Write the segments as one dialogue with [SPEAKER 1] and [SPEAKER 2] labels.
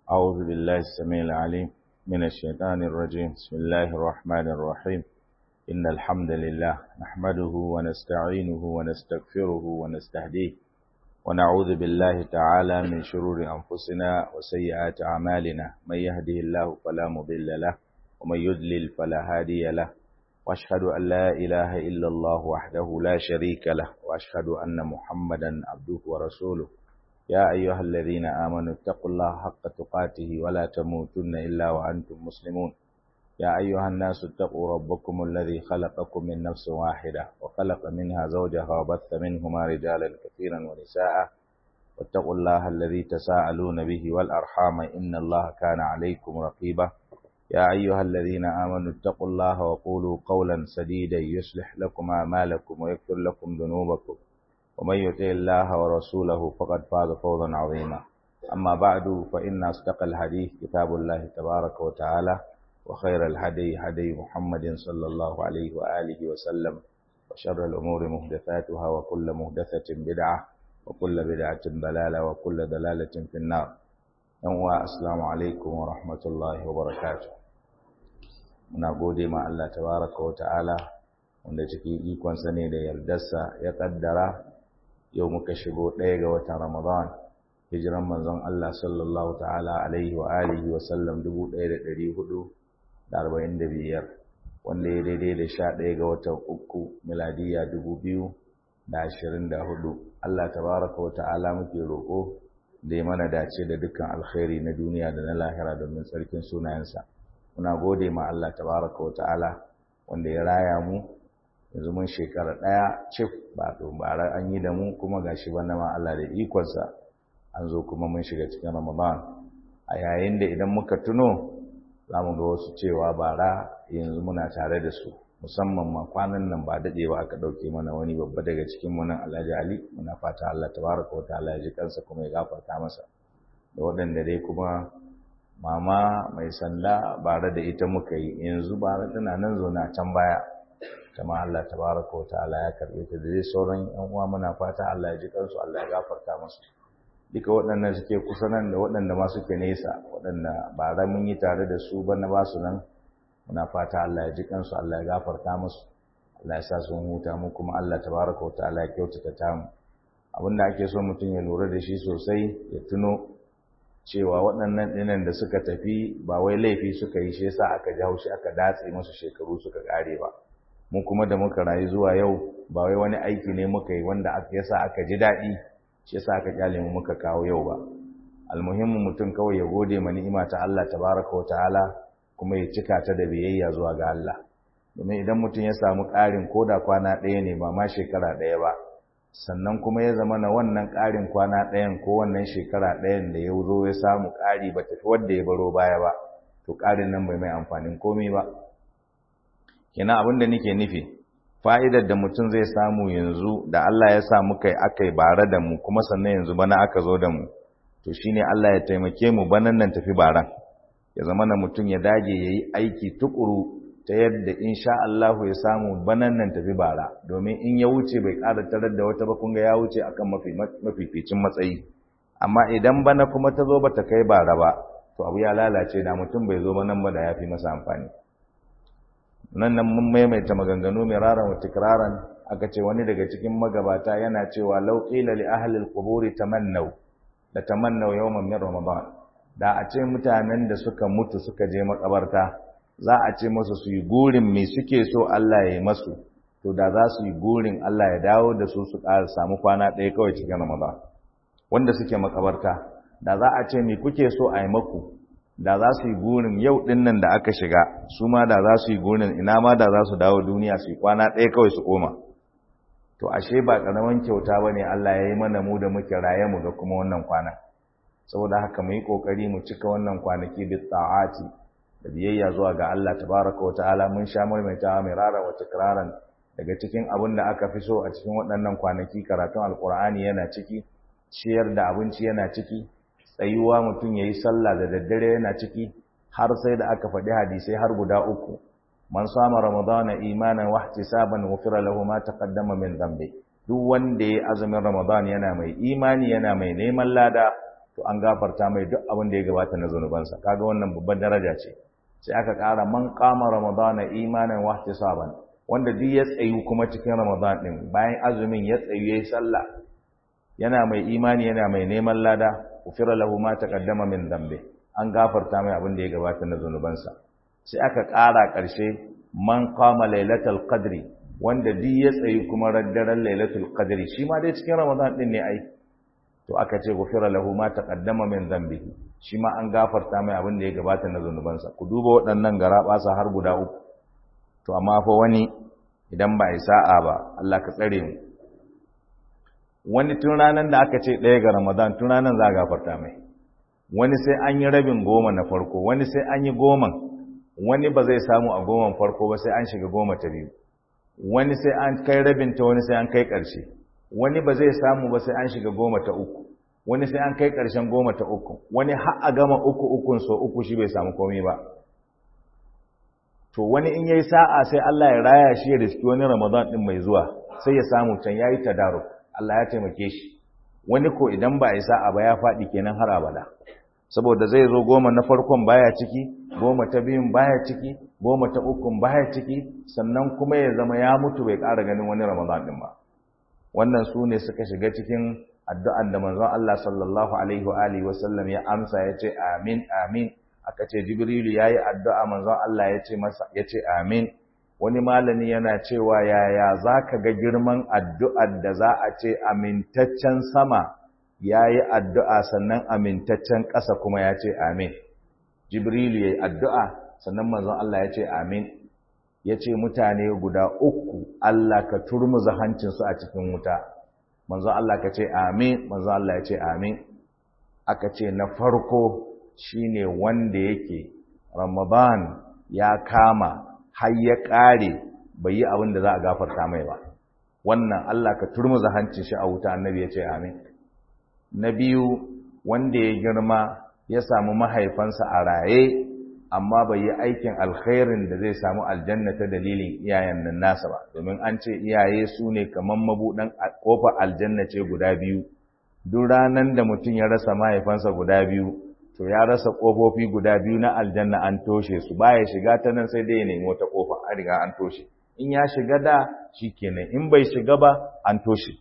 [SPEAKER 1] أعوذ بالله السميع العليم من الشيطان الرجيم بسم الله الرحمن الرحيم إن الحمد لله نحمده ونستعينه ونستغفره ونستهديه ونعوذ بالله تعالى من شرور أنفسنا وسيئات أعمالنا من يهده الله فلا مضل له ومن يضلل فلا هادي له وأشهد أن لا إله إلا الله وحده لا شريك له وأشهد أن محمدا عبده ورسوله يا أيها الذين آمنوا اتقوا الله حق تقاته ولا تموتن إلا وأنتم مسلمون يا أيها الناس اتقوا ربكم الذي خلقكم من نفس واحدة وخلق منها زوجها وبث منهما رجالا كثيرا ونساء واتقوا الله الذي تساءلون به والأرحام إن الله كان عليكم رقيبا يا أيها الذين آمنوا اتقوا الله وقولوا قولا سديدا يصلح لكم أعمالكم ويغفر لكم ذنوبكم ومن يطع الله ورسوله فقد فاز فوزا عظيما أما بعد فإن أصدق الحديث كتاب الله تبارك وتعالى وخير الهدي هدي محمد صلى الله عليه وآله وسلم وشر الأمور محدثاتها وكل محدثة بدعة وكل بدعة ضلالة وكل ضلالة في النار السلام عليكم ورحمة الله وبركاته muna gode ma Allah tabaraka wa ta'ala wanda cikin ikonsa ne da yardarsa ya kaddara yau muka shigo ɗaya ga watan Ramadan hijiran manzon Allah sallallahu ta'ala alaihi wa alihi wa sallam 1445 wanda ya daidai da sha ɗaya ga watan uku miladiya 2024 Allah tabaraka wa ta'ala muke roƙo da ya mana dace da dukkan alkhairi na duniya da na lahira domin tsarkin sunayensa muna gode ma Allah tabaraka wa ta'ala wanda ya raya mu yanzu mun shekara ɗaya cif ba bara an yi da mu kuma gashi bana ma Allah da ikonsa an zo kuma mun shiga cikin Ramadan a yayin da idan muka tuno za mu ga wasu cewa bara yanzu muna tare da su musamman ma kwanan nan ba daɗe ba aka ɗauke mana wani babba daga cikin mu nan Alhaji Ali muna fata Allah tabaraka wa ta'ala ya ji kansa kuma ya gafarta masa da waɗanda dai kuma mama mai sanda bare da ita muka yi yanzu bara tana nan zaune a can baya kama Allah tabaraka wa ta'ala ya karbe ta da dai sauran yan uwa muna fata Allah ya ji kansu Allah ya gafarta musu duka waɗannan suke kusa nan da waɗanda ma suke nesa waɗanda bara mun yi tare da su bana ba su nan muna fata Allah ya ji kansu Allah ya gafarta musu Allah ya sa sun huta mu kuma Allah tabaraka wa ta'ala ya kyautata ta mu abinda ake so mutum ya lura da shi sosai ya tuno cewa waɗannan ɗinan da suka tafi ba wai laifi suka yi shi yasa aka ji haushi aka datse musu shekaru suka ƙare ba mu kuma da muka rayu zuwa yau ba wai wani aiki ne muka yi wanda aka yasa aka ji daɗi shi yasa aka kyale mu muka kawo yau ba almuhimmin mutum kawai ya gode ma ni'ima ta Allah tabaraka wa ta'ala kuma ya cika ta da biyayya zuwa ga Allah domin idan mutum ya samu ƙarin koda kwana ɗaya ne ba ma shekara ɗaya ba sannan kuma ya zama na wannan ƙarin kwana ɗayan ko wannan shekara ɗayan da ya zo ya samu ƙari ba tafi wadda ya baro baya ba to ƙarin nan bai mai amfanin komai ba kina abin da nake nufi fa'idar da mutum zai samu yanzu da Allah ya sa muka yi aka yi bare da mu kuma sannan yanzu bana aka zo da mu to shine Allah ya taimake mu banan nan tafi baran ya zama na mutum ya dage ya yi aiki tukuru ta yadda insha Allah ya samu banan nan tafi bara domin in ya wuce bai ƙara tarar da wata ba kunga ya wuce akan mafificin matsayi amma idan bana kuma ta zo bata kai bara ba to abu ya lalace da mutum bai zo ba nan ba da ya fi masa amfani nan nan mun maimaita maganganu mai raran wa tikraran aka ce wani daga cikin magabata yana cewa law qila li ahli al-quburi tamannaw la tamannaw yawman min ramadan da a ce mutanen da suka mutu suka je makabarta za a ce masu su yi gurin me suke so Allah ya yi masu to da za su yi gurin Allah ya dawo da su su ƙara samu kwana ɗaya kawai cikin Ramadan wanda suke makabarta da za a ce me kuke so a yi maku da za su yi gurin yau ɗin nan da aka shiga su ma da za su yi gurin ina ma da za su dawo duniya su yi kwana ɗaya kawai su koma to ashe ba ƙaramin kyauta ba ne Allah ya yi mana mu da muke raye mu ga kuma wannan kwana saboda haka mu yi ƙoƙari mu cika wannan kwanaki bi ta'ati da biyayya zuwa ga Allah tabaraka wata'ala mun sha maimaitawa mai rara wa tikraran daga cikin abin da aka fi so a cikin waɗannan kwanaki karatun alkur'ani yana ciki ciyar da abinci yana ciki tsayuwa mutum yayi sallah da daddare yana ciki har sai da aka faɗi hadisai har guda uku man sama ramadana imanan wa ihtisaban ghufira lahu ma taqaddama min dhanbi duk wanda ya azumin ramadan yana mai imani yana mai neman lada to an gafarta mai duk abin da ya gabata na zunubansa kaga wannan babban daraja ce sai aka ƙara man qama ramadana imanan wa ihtisaban wanda duk ya tsayu kuma cikin ramadan din bayan azumin ya tsayu yayi sallah yana mai imani yana mai neman lada ufira lahu ma taqaddama min dhanbi an gafarta mai abin da ya gabata na zunubansa sai aka ƙara ƙarshe man qama lailatul qadri wanda duk ya tsayi kuma raddaren lailatul qadri shi ma dai cikin ramadan din ne ai to aka ce gufira lahu ma taqaddama min dhanbihi shi ma an gafarta mai abin da ya gabata na zunubansa ku duba waɗannan garabasa har guda uku to amma fa wani idan ba sa'a ba Allah ka tsare mu wani tun ranar da aka ce ɗaya ga ramadan tun ranar za a gafarta mai wani sai an yi rabin goma na farko wani sai an yi goman wani ba zai samu a goman farko ba sai an shiga goma ta biyu wani sai an kai rabinta wani sai an kai ƙarshe wani ba zai samu ba sai an shiga goma ta uku wani sai an kai ƙarshen goma ta uku wani har a gama uku ukun so uku shi bai samu komai ba to wani in yayi sa'a sai Allah ya raya shi ya riski wani Ramadan din mai zuwa sai ya samu can yayi tadaruk Allah ya taimake shi wani ko idan ba a yi sa'a ba ya faɗi kenan har abada saboda zai zo goma na farkon baya ciki goma ta biyun baya ciki goma ta ukun baya ciki sannan kuma ya zama ya mutu bai ƙara ganin wani Ramadan din ba wannan su ne suka shiga cikin addu'an da manzon Allah sallallahu alaihi wa alihi wa sallam ya amsa ya ce amin amin aka ce jibrilu yayi addu'a manzon Allah ya ce masa ya ce amin wani malami yana cewa yaya zaka ga girman addu'ar da za a ce amintaccen sama yayi addu'a sannan amintaccen ƙasa kuma ya ce amin jibrilu yayi addu'a sannan manzon Allah ya ce amin ya ce mutane guda uku Allah ka turmuza hancinsu a cikin wuta manzo Allah ka ce amin manzo Allah ya ce amin aka ce na farko shine wanda yake Ramadan ya kama har ya kare bai yi abin da za a gafarta mai ba wannan Allah ka turmuza hancin shi a wuta annabi ya ce amin na biyu wanda ya girma ya samu mahaifansa a raye amma bai yi aikin alkhairin da zai samu aljanna ta dalilin iyayen nan nasa ba domin an ce iyaye su ne kamar mabuɗan ƙofar aljanna ce guda biyu duk ranar da mutum ya rasa mahaifansa guda biyu to ya rasa ƙofofi guda biyu na aljanna an toshe su baya shiga ta nan sai dai ya nemi wata ƙofa an riga an toshe in ya shiga da shi kenan in bai shiga ba an toshe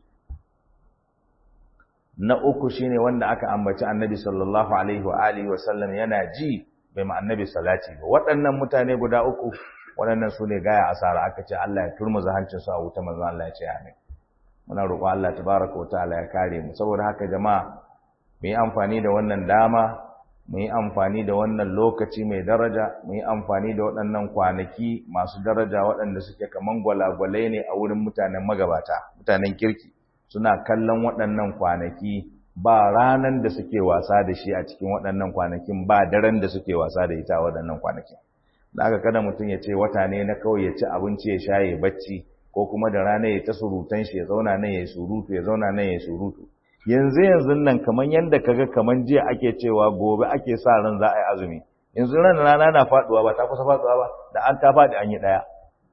[SPEAKER 1] na uku shine wanda aka ambaci annabi sallallahu alaihi wa alihi wa sallam yana ji bai ma annabi salati ba waɗannan mutane guda uku waɗannan su ne gaya asara aka ce Allah ya turmuza hancinsu a wuta manzon Allah ya ce amin muna roƙo Allah tabaraka wa ta'ala ya kare mu saboda haka jama'a mu yi amfani da wannan dama mu yi amfani da wannan lokaci mai daraja mu yi amfani da waɗannan kwanaki masu daraja waɗanda suke kaman gwalagwalai ne a wurin mutanen magabata mutanen kirki suna kallon waɗannan kwanaki ba ranan da suke wasa da shi a cikin waɗannan kwanakin ba daren da suke wasa da ita a waɗannan kwanakin da aka kada mutum ya ce wata ne na kawai ya ci abinci ya sha ya bacci ko kuma da rana ya ta surutan shi ya zauna nan ya surutu ya zauna nan ya surutu yanzu yanzu nan kamar yadda kaga kamar jiya ake cewa gobe ake sa ran za a yi azumi yanzu ran rana na faduwa ba ta kusa faduwa ba da an ta faɗi an yi ɗaya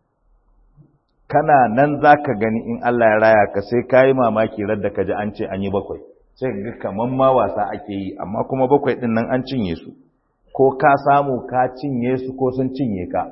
[SPEAKER 1] kana nan za ka gani in Allah ya raya ka sai ka yi mamaki radda ka ji an ce an yi bakwai sai ga kaman ma wasa ake yi amma kuma bakwai din nan an cinye su ko ka samu ka cinye su ko sun cinye ka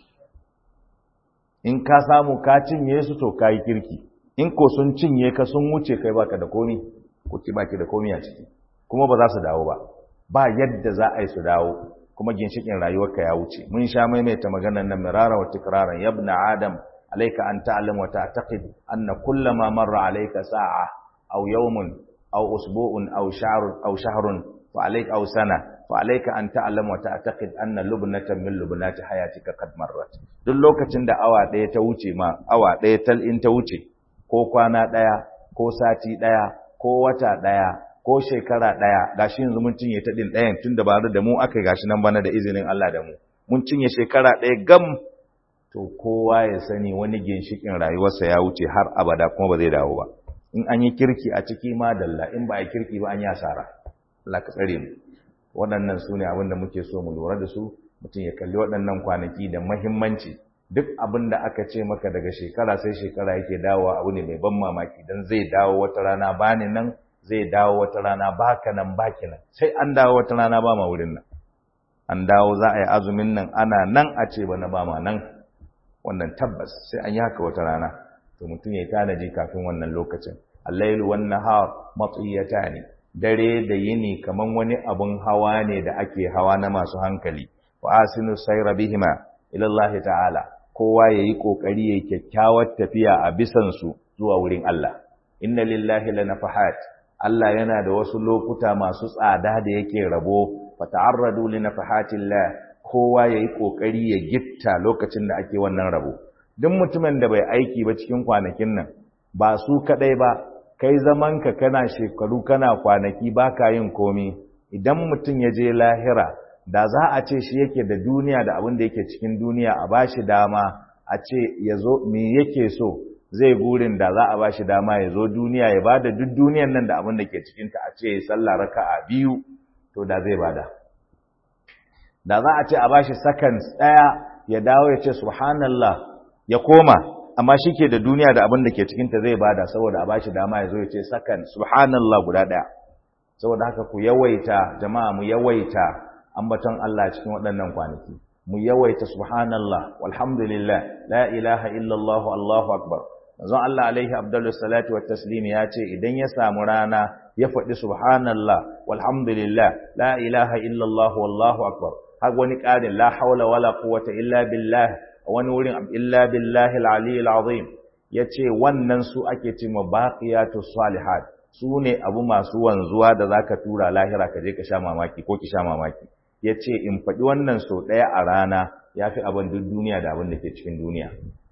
[SPEAKER 1] in ka samu ka cinye su to ka yi kirki in ko sun cinye ka sun wuce kai baka da komi ko ki baki da komi a ciki kuma ba za su dawo ba ba yadda za a yi su dawo kuma ginshikin rayuwarka ya wuce mun sha maimaita maganar nan mirara wa tikraran yabna adam alayka an ta'lam wa ta'taqid anna kullama marra alayka sa'a aw yawmun أو أسبوع أو شهر أو شهر فعليك أو سنة فعليك أن تعلم وتعتقد أن لبنة من لبنات حياتك قد مرت duk lokacin da awa ɗaya ta wuce ma awa ɗaya tal in ta wuce ko kwana ɗaya ko sati ɗaya ko wata ɗaya ko shekara ɗaya gashi yanzu mun cinye ta ɗin ɗayan tun da ba da mu aka gashi nan bana da izinin Allah da mu mun cinye shekara ɗaya gam to kowa ya sani wani ginshikin rayuwarsa ya wuce har abada kuma ba zai dawo ba in an yi kirki a ciki ma dalla in ba a yi kirki ba an yi asara Allah ka tsare mu waɗannan su ne abin da muke so mu lura da su mutum ya kalli waɗannan kwanaki da mahimmanci duk abin da aka ce maka daga shekara sai shekara yake dawowa abu ne mai ban mamaki dan zai dawo wata rana bani nan zai dawo wata rana baka nan baki nan sai an dawo wata rana ba ma wurin nan an dawo za a yi azumin nan ana nan a ce bana ba ma nan wannan tabbas sai an yi haka wata rana to mutum ya tanaji kafin wannan lokacin allailu wan nahar matiyatani dare da yini kaman wani abun hawa ne da ake hawa na masu hankali wa asinu sayra bihima ila Allah ta'ala kowa yayi kokari yayi kyakkyawar tafiya a bisan su zuwa wurin Allah inna lillahi lanafahat Allah yana da wasu lokuta masu tsada da yake rabo fata'arradu linafahatillah kowa yayi kokari ya gitta lokacin da ake wannan rabo duk mutumin da bai aiki ba cikin kwanakin nan ba su kadai ba kai zamanka kana shekaru kana kwanaki baka yin komi idan mutum ya je lahira da za a ce shi yake da duniya da abin da yake cikin duniya a bashi dama a ce ya zo me yake so zai gurin da za a bashi dama ya zo duniya ya bada duk duniyan nan da abin da ke cikinta a ce ya sallah raka'a biyu to da zai bada da za a ce a bashi seconds ɗaya ya dawo ya ce subhanallah ya koma amma shi ke da duniya da abin da ke cikinta zai bada saboda a bashi dama ya zo ya ce sakan subhanallah guda ɗaya saboda haka ku yawaita jama'a mu yawaita ambaton Allah cikin waɗannan kwanaki mu yawaita subhanallah walhamdulillah la ilaha illallah allahu akbar manzon Allah alaihi abdullu salatu wa taslim ya ce idan ya samu rana ya faɗi subhanallah walhamdulillah la ilaha illallah wallahu akbar har wani ƙarin la haula wala quwwata illa billah wani wurin illa billahi al-aliyyil azim yace wannan su ake cewa baqiyatu salihat su ne abu masu wanzuwa da zaka tura lahira ka je ka sha mamaki ko ki sha mamaki yace in faɗi wannan so ɗaya a rana yafi abin duk duniya da abin da ke cikin duniya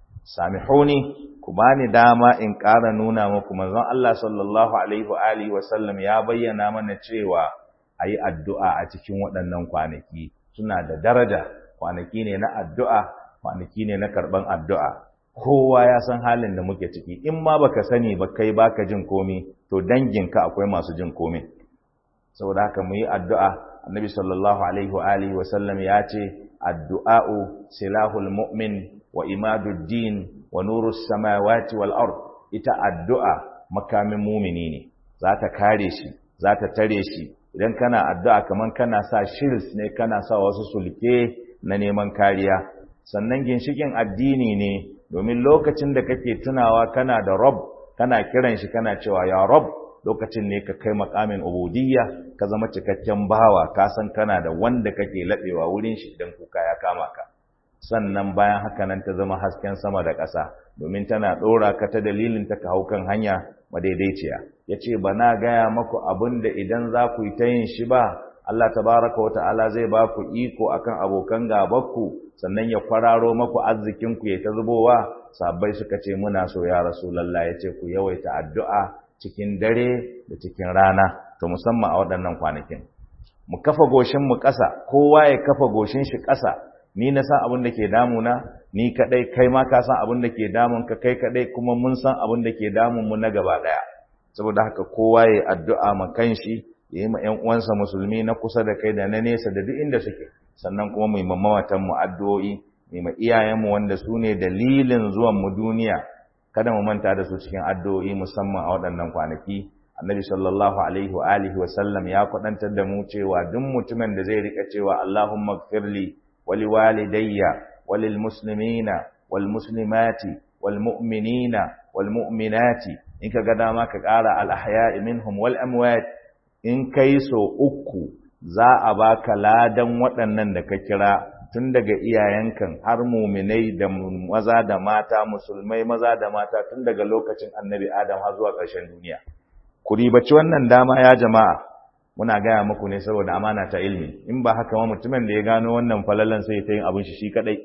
[SPEAKER 1] samihuni ku bani dama in ƙara nuna muku manzon Allah sallallahu alaihi wa alihi wa sallam ya bayyana mana cewa ayi addu'a a cikin waɗannan kwanaki suna da daraja kwanaki ne na addu'a kwanaki ne na karɓan addu'a kowa ya san halin da muke ciki in ma baka sani ba kai baka jin komi to danginka akwai masu jin komi saboda haka mu yi addu'a annabi sallallahu alaihi wa alihi wa sallam ya ce addu'a'u silahul mu'min wa imaduddin wa nurus samawati wal ard ita addu'a makamin mumini ne za ta kare shi za ta tare shi idan kana addu'a kaman kana sa shirs ne kana sa wasu sulke na neman kariya sannan ginshikin addini ne domin lokacin da kake tunawa kana da rob kana kiran shi kana cewa ya rob lokacin ne ka kai makamin ubudiyya ka zama cikakken bawa ka san kana da wanda kake laɓewa wurin shi idan kuka ya kama ka sannan bayan haka nan ta zama hasken sama da ƙasa domin tana ɗora ka ta dalilin ta ka hau kan hanya madaidaiciya ya ce ba na gaya maku abin da idan za ku yi ta yin shi ba Allah tabaraka wa ta'ala zai ba ku iko akan abokan gabanku sannan ya kwararo maku arzikinku ya ta zubowa sabbai suka ce muna so ya rasulullah ya ce ku yawaita addu'a cikin dare da cikin rana to musamman a waɗannan kwanakin mu kafa goshin mu ƙasa kowa ya kafa goshin shi ƙasa ni na san abin da ke damuna ni kadai kai ma ka san abin da ke damun ka kai kadai kuma mun san abin da ke damun mu na gaba daya saboda haka kowa ya addu'a ma kanshi ya yi ma ƴan uwansa musulmi na kusa da kai da na nesa da duk inda suke sannan kuma mu yi mamawatan mu addu'o'i mu ma iyayen mu wanda su ne dalilin zuwan mu duniya kada mu manta da su cikin addu'o'i musamman a waɗannan kwanaki annabi sallallahu alaihi wa alihi wa sallam ya kwadantar da mu cewa duk mutumin da zai rika cewa Allahumma ighfirli wa liwalidayya wa lil muslimina wal muslimati wal mu'minina wal mu'minati in ka ga dama ka ƙara al ahya'i minhum wal amwat in kai so uku za a baka ladan waɗannan da ka kira tun daga iyayenkan har muminai da maza da mata musulmai maza da mata tun daga lokacin annabi adam har zuwa ƙarshen duniya ku ribaci wannan dama ya jama'a muna gaya muku ne saboda amana ta ilmi in ba haka ma mutumin da ya gano wannan falalan sai ta yin abin shi shi kadai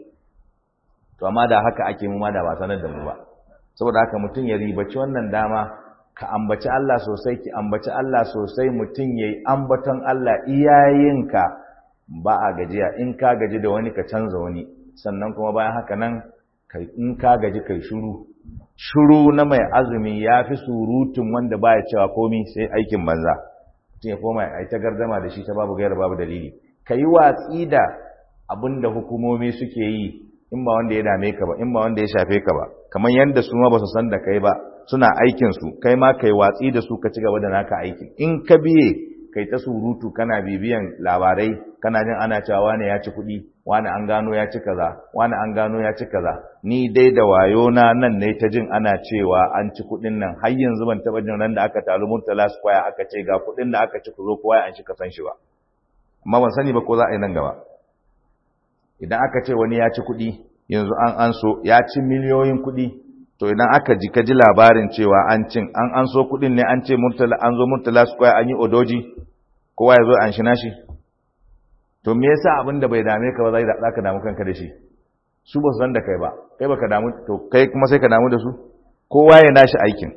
[SPEAKER 1] to amma da haka ake mu ma da ba sanar da mu ba saboda haka mutum ya ribaci wannan dama ka ambaci Allah sosai ki ambaci Allah sosai mutum yayi ambaton Allah iyayenka ba a gajiya in ka gaji da wani ka canza wani sannan kuma bayan haka nan in ka gaji kai shuru shuru na mai azumi ya fi surutun wanda baya cewa komi sai aikin banza mutum ya koma ya ta gardama da shi ta babu gaira babu dalili ka yi watsi da abin da hukumomi suke yi in ba wanda ya dame ka ba in ba wanda ya shafe ka ba kamar yadda su ma ba su san da kai ba suna aikin su kai ma kai watsi da su ka ci gaba da naka aikin in ka biye kai ta surutu kana bibiyan labarai kana jin ana cewa wane ya ci kuɗi wani an gano ya ci kaza wani an gano ya ci kaza ni dai da wayo na nan ne ta jin ana cewa an ci kuɗin nan har yanzu ban taɓa jin ran da aka taru murtala square aka ce ga kuɗin da aka ci ku zo kowa an shi kasan shi ba amma ban sani ba ko za a yi nan gaba idan aka ce wani ya ci kuɗi yanzu an an so ya ci miliyoyin kuɗi to idan aka ji ka ji labarin cewa an cin an an so kuɗin ne an ce murtala an zo murtala square an yi odoji kowa ya zo an shi nashi to me yasa abin da bai dame ka ba zai za ka damu kanka da shi su ba su san da kai ba kai baka damu to kai kuma sai ka damu da su kowa ya nashi aikin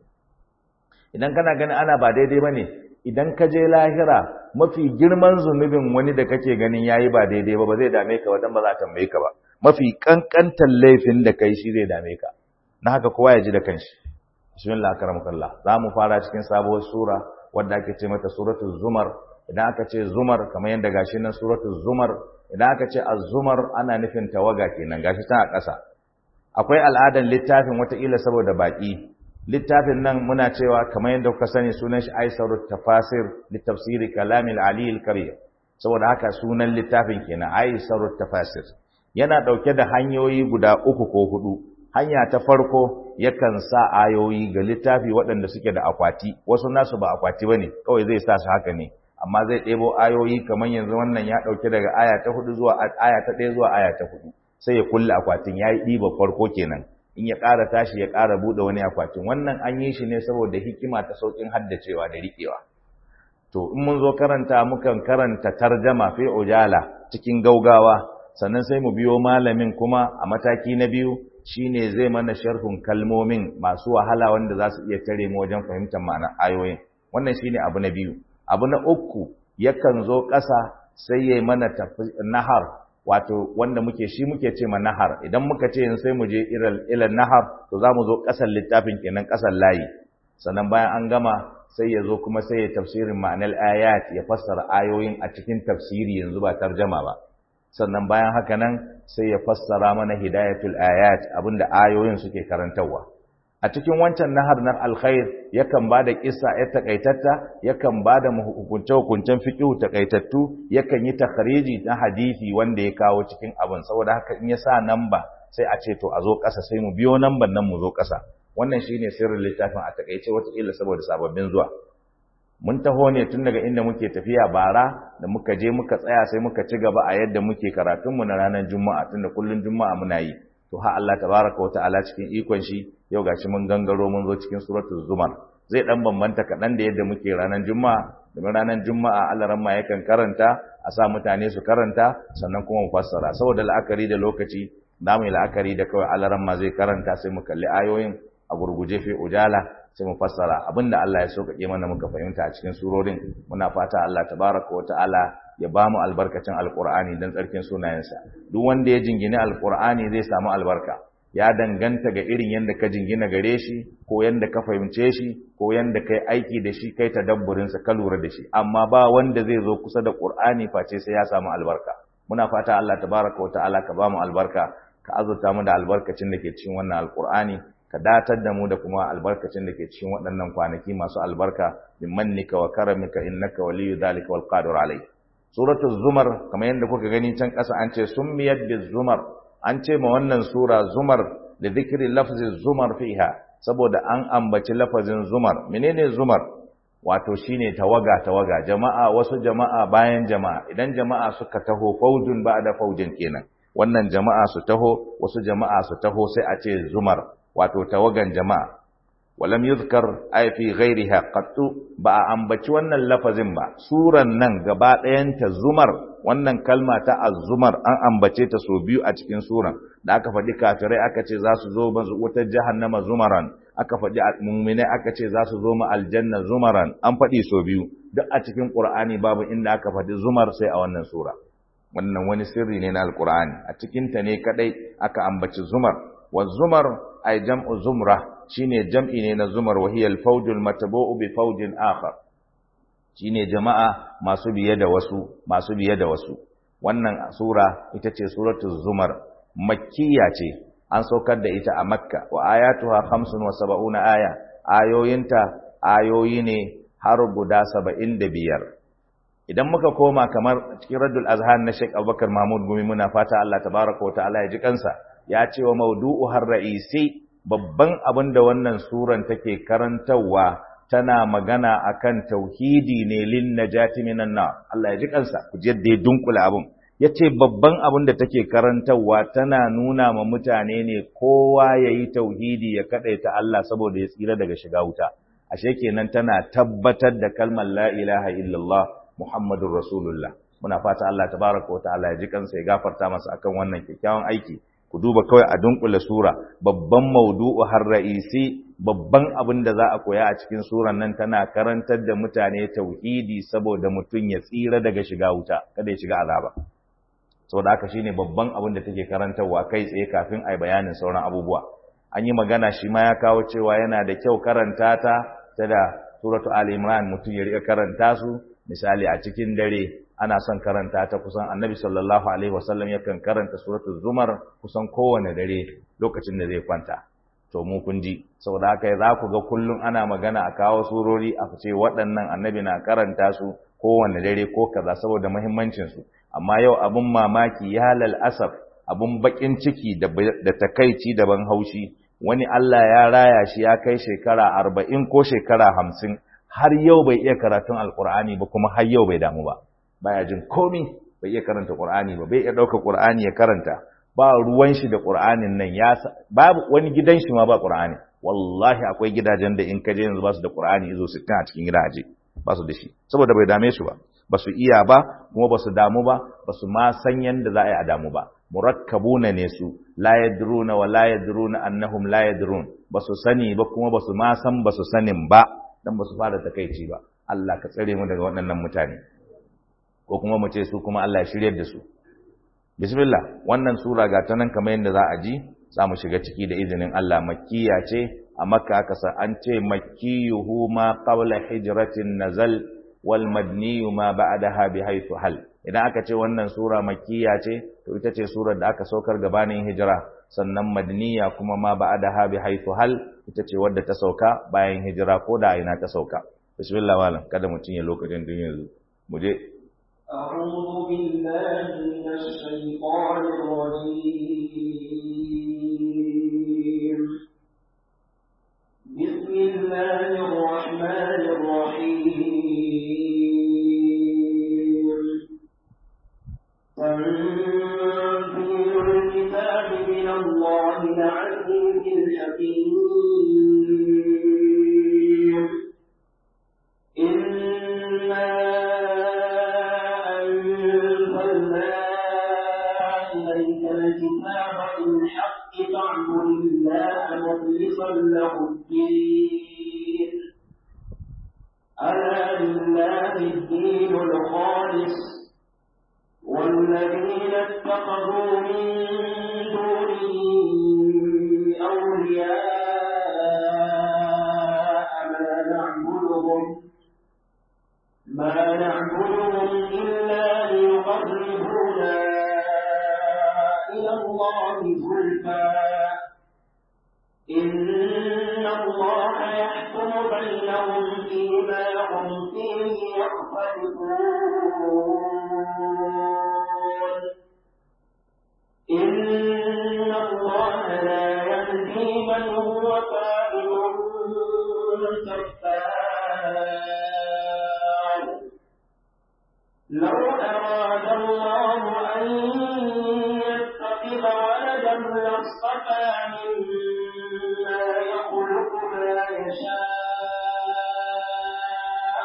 [SPEAKER 1] idan kana ganin ana ba daidai bane idan ka je lahira mafi girman zunubin wani da kake ganin yayi ba daidai ba ba zai dame ka ba dan ba za ta tambaye ka ba mafi kankantan laifin da kai shi zai dame ka na haka kowa ya ji da kanshi bismillah karamakallah za mu fara cikin sabuwar sura wadda ake ce mata suratul zumar idan aka ce zumar kamar yadda gashi nan suratul zumar idan aka ce az-zumar ana nufin tawaga kenan gashi tana ƙasa akwai al'adan littafin wataƙila saboda baƙi littafin nan muna cewa kamar yadda kuka sani sunan shi aisarut tafasir li tafsiri kalamil ali al-karim saboda haka sunan littafin kenan aisarut tafasir yana dauke da hanyoyi guda uku ko hudu hanya ta farko yakan sa ayoyi ga littafi waɗanda suke da akwati wasu nasu ba akwati bane kawai zai sa su haka ne amma zai ɗebo ayoyi kamar yanzu wannan ya ɗauke daga aya ta hudu zuwa aya ta ɗaya zuwa aya ta hudu sai ya kulle akwatin ya yi ɗiba farko kenan in ya ƙara tashi ya ƙara buɗe wani akwatin wannan an yi shi ne saboda hikima ta sauƙin haddacewa da riƙewa to in mun zo karanta mukan karanta tarjama fi ujala cikin gaugawa sannan sai mu biyo malamin kuma a mataki na biyu shine zai mana sharhun kalmomin masu wahala wanda za su iya tare mu wajen fahimtar ma'anar ayoyin wannan shine abu na biyu abu na uku yakan zo ƙasa sai yayi mana nahar wato wanda muke shi muke ce ma nahar idan muka ce sai mu je ilal nahar to za mu zo ƙasar littafin kenan ƙasar layi sannan bayan an gama sai ya zo kuma sai ya tafsirin ma'anar ayat ya fassara ayoyin a cikin tafsiri yanzu ba tarjama ba sannan bayan haka nan sai ya fassara mana hidayatul ayat abinda ayoyin suke karantarwa a cikin wancan nahar na alkhair yakan bada kissa ya takaitatta yakan bada hukunce hukuncen fiqh takaitattu yakan yi takhriji na hadisi wanda ya kawo cikin abin saboda haka in ya sa namba sai a ce to a zo ƙasa sai mu biyo namban nan mu zo ƙasa wannan shine sirrin littafin a takaice wata illa saboda sababbin zuwa mun taho ne tun daga inda muke tafiya bara da muka je muka tsaya sai muka ci gaba a yadda muke karatunmu na ranar juma'a tunda kullun juma'a muna yi to ha Allah tabaraka wa ta'ala cikin ikon shi yau gashi mun gangaro mun zo cikin suratul zumar zai dan bambanta kaɗan da yadda muke ranar juma'a domin ranar juma'a Allah ramma yakan karanta a sa mutane su karanta sannan kuma mu fassara saboda la'akari da lokaci na mai la'akari da kawai Allah ramma zai karanta sai mu kalli ayoyin a gurguje fi ujala sai mu fassara abinda Allah ya sauƙaƙe mana muka fahimta a cikin surorin muna fata Allah tabaraka wa ta'ala ya ba mu albarkacin alqur'ani dan tsarkin sunayensa duk wanda ya jingine alqur'ani zai samu albarka ya danganta ga irin yanda ka jingina gare shi ko yanda ka fahimce shi ko yanda kai aiki da shi kai tadabburin sa ka lura da shi amma ba wanda zai zo kusa da qur'ani face sai ya samu albarka muna fata Allah tabaraka wa ta'ala ka ba mu albarka ka azurta mu da albarkacin da ke cikin wannan alqur'ani ka datar da mu da kuma albarkacin da ke cikin waɗannan kwanaki masu albarka min mannika wa karamika innaka waliyyu dhalika wal qadir alai suratul zumar kamar yadda kuka gani can ƙasa an ce summiyat biz zumar an ce ma wannan sura zumar da zikri lafzi zumar fiha saboda an ambaci lafazin zumar menene zumar wato shine tawaga tawaga jama'a wasu jama'a bayan jama'a idan jama'a suka taho faujun ba'da faujin kenan wannan jama'a su taho wasu jama'a su taho sai a ce zumar wato tawagan jama'a walam yuzkar ay fi ghairiha qattu ba a ambaci wannan lafazin ba suran nan gaba ɗayanta zumar wannan kalma ta azumar an ambace ta so biyu a cikin suran da aka faɗi kafirai aka ce za su zo wutar jahannama zumaran aka faɗi mu'minai aka ce za su zo ma aljanna zumaran an faɗi so biyu duk a cikin qur'ani babu inda aka faɗi zumar sai a wannan sura wannan wani sirri ne na alqur'ani a cikin ta ne kadai aka ambaci zumar wa zumar ay jam'u zumra shine jam'i ne na zumar wa hiya al-fawj al-matbu'u bi fawjin akhar shine jama'a masu biye da wasu masu biye da wasu wannan sura ita ce suratul zumar makkiya ce an saukar da ita a makka wa ayatuha 75 aya ayoyinta ayoyi ne har guda 75 idan muka koma kamar cikin raddul azhan na Sheikh Abubakar Mahmud Gumi muna fata Allah tabaraka wa ta'ala ya ji kansa ya ce wa mawdu'u har ra'isi babban abin da wannan suran take karantawa tana magana akan tauhidi ne lin najati minan nar Allah ya ji kansa ku ji yadda ya dunkula abin yace babban abin da take karantawa tana nuna ma mutane ne kowa yayi tauhidi ya kadaita Allah saboda ya tsira daga shiga wuta ashe kenan tana tabbatar da kalmar la ilaha illallah Muhammadur Rasulullah muna fata Allah tabaraka wa ta'ala ya ji kansa ya gafarta masa akan wannan kyakkyawan aiki ku duba kawai a dunkule sura babban maudu'u har ra'isi babban abin da za a koya a cikin suran nan tana karantar da mutane tauhidi saboda mutum ya tsira daga shiga wuta kada ya shiga azaba saboda haka shine babban abin da take karantarwa kai tsaye kafin ai bayanin sauran abubuwa an yi magana shi ma ya kawo cewa yana da kyau karanta ta ta da suratu ali imran mutum ya rika karanta su misali a cikin dare ana son karanta ta kusan annabi sallallahu alaihi wasallam yakan karanta suratul zumar kusan kowane dare lokacin da zai kwanta to mu kun ji saboda haka za ku ga kullum ana magana a kawo surori a ce waɗannan annabi na karanta su kowane dare ko kaza saboda muhimmancin su amma yau abun mamaki ya lal asaf abun bakin ciki da da takaici da ban haushi wani Allah ya raya shi ya kai shekara arba'in ko shekara hamsin har yau bai iya karatun alkur'ani ba kuma har yau bai damu ba baya jin komi bai iya karanta qur'ani ba bai iya ɗauka qur'ani ya karanta ba ruwan shi da qur'anin nan ya babu wani gidan shi ma ba qur'ani wallahi akwai gidajen da in ka je yanzu ba su da qur'ani izo 60 a cikin gidaje ba su da shi saboda bai dame su ba ba su iya ba kuma ba su damu ba ba su ma san yanda za a yi a damu ba murakkabuna ne su la yadruna wa la yadruna annahum la yadrun ba su sani ba kuma ba su ma san ba su sanin ba dan ba su fara takeici ba Allah ka tsare mu daga waɗannan mutane ko kuma mu ce su kuma Allah ya shiryar da su bismillah wannan sura ga ta nan kamar yadda za a ji za mu shiga ciki da izinin Allah makkiya ce a makka aka sa an ce makkiyuhu ma qabla hijratin nazal wal madniyu ma ba'daha bi haythu hal idan aka ce wannan sura makkiya ce to ita ce surar da aka saukar gabanin hijira sannan madniya kuma ma ba'daha bi haythu hal ita ce wadda ta sauka bayan hijira ko da ina ta sauka bismillah malam kada mutun ya lokacin din yanzu mu je
[SPEAKER 2] أعوذ بالله من الشيطان الرجيم بسم الله الرحمن الرحيم تنزيل الكتاب من الله العزيز الحكيم إنا أنزلنا إليك الكتاب بالحق فاعبد الله مخلصا له الدين ألا لله الدين الخالص والذين اتخذوا من دونه أولياء ما نعبدهم ما نعبدهم إلا ليقربونا إلى الله زلفى إن الله يحكم بينهم فيما هم فيه يختلفون إن الله لا يهدي من هو كاذب كفار لو أراد الله أن يتخذ ولدا لاصطفى مما يخلق ما يشاء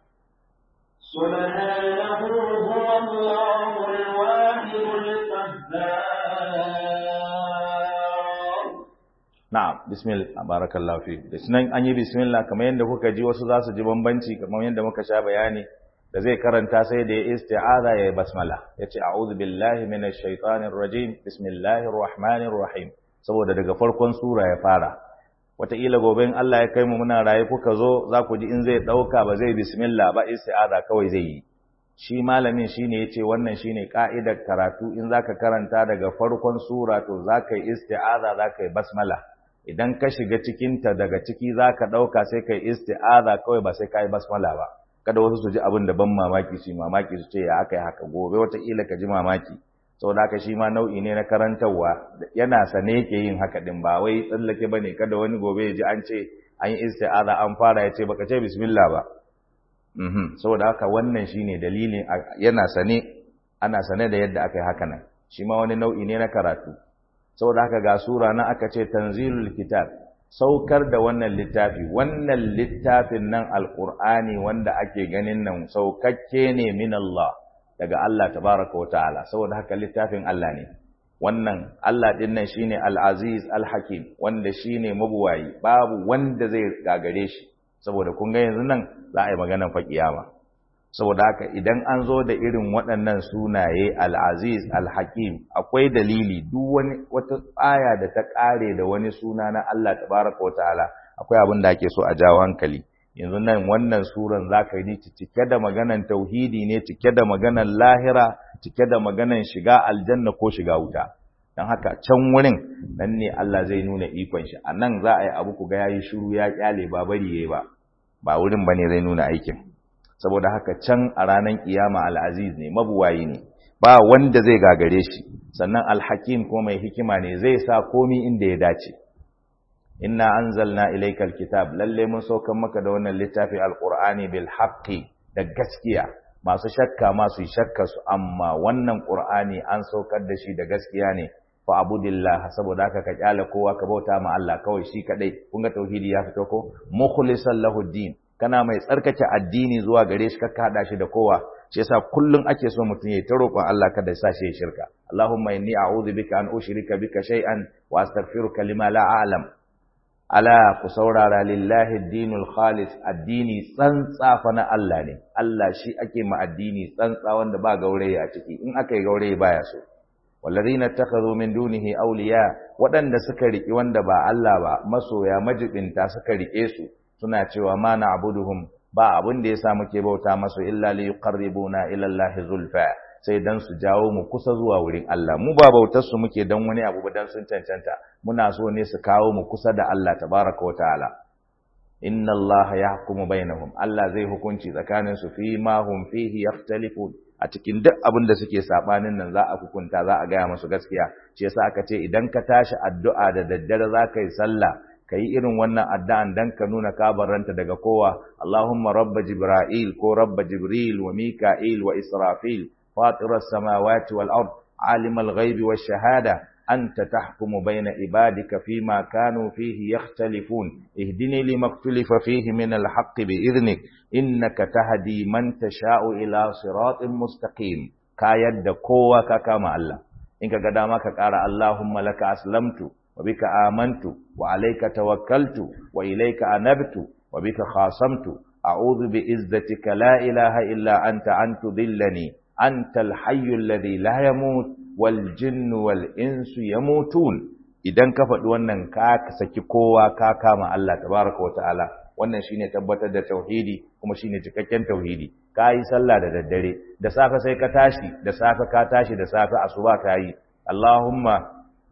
[SPEAKER 2] سبحانه هو الله الواحد القهار
[SPEAKER 1] na'am bismillah barakallahu fi da sunan an yi bismillah kamar yadda kuka ji wasu za su ji bambanci kamar yadda muka sha bayani da zai karanta sai da ya isti'aza ya basmala yace a'udhu billahi minash shaitanir rajim bismillahir rahmanir rahim saboda daga farkon sura ya fara wataƙila gobe in Allah ya kai mu muna raye kuka zo za ku ji in zai ɗauka ba zai bismillah ba isti'aza kawai zai yi shi malamin shine yace wannan shine ka'idar karatu in zaka karanta daga farkon sura to zaka yi isti'aza zaka yi basmala idan ka shiga cikin ta daga ciki zaka dauka sai kai isti'aza kawai ba sai kai basmala ba kada wasu su ji abin da ban mamaki su mamaki su ce ya aka yi haka gobe wataƙila ka ji mamaki saboda haka shi ma nau'i ne na karantarwa yana sane yake yin haka din ba wai tsallake bane kada wani gobe ya ji an ce an yi isti'aza an fara ya ce baka ce bismillah ba mhm saboda haka wannan shine dalilin yana sane ana sane da yadda aka yi haka nan shi ma wani nau'i ne na karatu saboda haka ga sura na aka ce tanzilul kitab saukar da wannan littafi wannan littafin nan alqur'ani wanda ake ganin nan saukakke ne min Allah daga Allah tabaraka wa ta'ala saboda haka littafin Allah ne wannan Allah din nan shine al-aziz al-hakim wanda shine mabuwayi babu wanda zai gagare shi saboda kun ga yanzu nan za a yi maganar fa kiyama saboda haka idan an zo da irin waɗannan sunaye al-aziz al-hakim akwai dalili duk wani wata aya da ta ƙare da wani suna na Allah tabaraka wa ta'ala akwai abin da ake so a jawo hankali yanzu nan wannan suran zaka yi cike da maganan tauhidi ne cike da maganan lahira cike da maganan shiga aljanna ko shiga wuta dan haka can wurin nan ne Allah zai nuna ikon shi a nan za a yi abu ku ga yayi shiru ya kyale ba bari yayi ba ba wurin bane zai nuna aikin saboda haka can a ranar kiyama al-aziz ne mabuwayi ne ba wanda zai gagare shi sannan al-hakim ko mai hikima ne zai sa komi inda ya dace inna anzalna ilaykal kitab lalle mun saukan maka da wannan littafi alqur'ani bil haqqi da gaskiya masu shakka masu shakka su amma wannan qur'ani an saukar da shi da gaskiya ne fa abudillah saboda haka ka kyale kowa ka bauta ma Allah kawai shi kadai kun ga tauhidi ya fito ko mukhlisan lahu din kana mai tsarkake addini zuwa gare shi ka hada shi da kowa shi yasa kullun ake so mutum ya ta roƙon Allah kada ya sa shi shirka Allahumma inni a'udhu bika an ushrika bika shay'an wa astaghfiruka lima la a'lam ala ku saurara lillahi dinul khalis addini tsantsa fa na Allah ne Allah shi ake ma addini tsantsa wanda ba gauraye a ciki in aka yi gauraye baya so wallazina takhadhu min dunihi awliya wadanda suka riki wanda ba Allah ba masoya majibinta suka rike su suna cewa ma na'buduhum ba abin da yasa muke bauta masu illa li yuqarribuna ila Allah zulfa sai dan su jawo mu kusa zuwa wurin Allah mu ba bautar su muke dan wani abu ba dan sun cancanta muna so ne su kawo mu kusa da Allah tabaraka wa ta'ala inna Allah yahkumu bainahum Allah zai hukunci tsakanin su fi ma hum fihi yakhtalifun a cikin duk abin da suke sabanin nan za a hukunta za a gaya musu gaskiya shi yasa aka ce idan ka tashi addu'a da daddare za ka yi sallah ka yi irin wannan addu'an dan ka nuna kabaranta daga kowa Allahumma rabba jibril ko rabba jibril wa mika'il wa israfil فاطر السماوات والأرض عالم الغيب والشهادة أنت تحكم بين عبادك فيما كانوا فيه يختلفون اهدني لما اختلف فيه من الحق بإذنك إنك تهدي من تشاء إلى صراط مستقيم كايد قوة كما الله إنك قدامك قال اللهم لك أسلمت وبك آمنت وعليك توكلت وإليك أنبت وبك خاصمت أعوذ بإزتك لا إله إلا أنت أن تذلني أنت الحي الذي لا يموت والجن والإنس يموتون idan ka faɗi wannan ka saki kowa ka kama Allah tabaraka wa ta'ala wannan shine tabbatar da tauhidi kuma shine cikakken tauhidi ka yi sallah da daddare da safe sai ka tashi da safe ka tashi da safe asuba ka yi Allahumma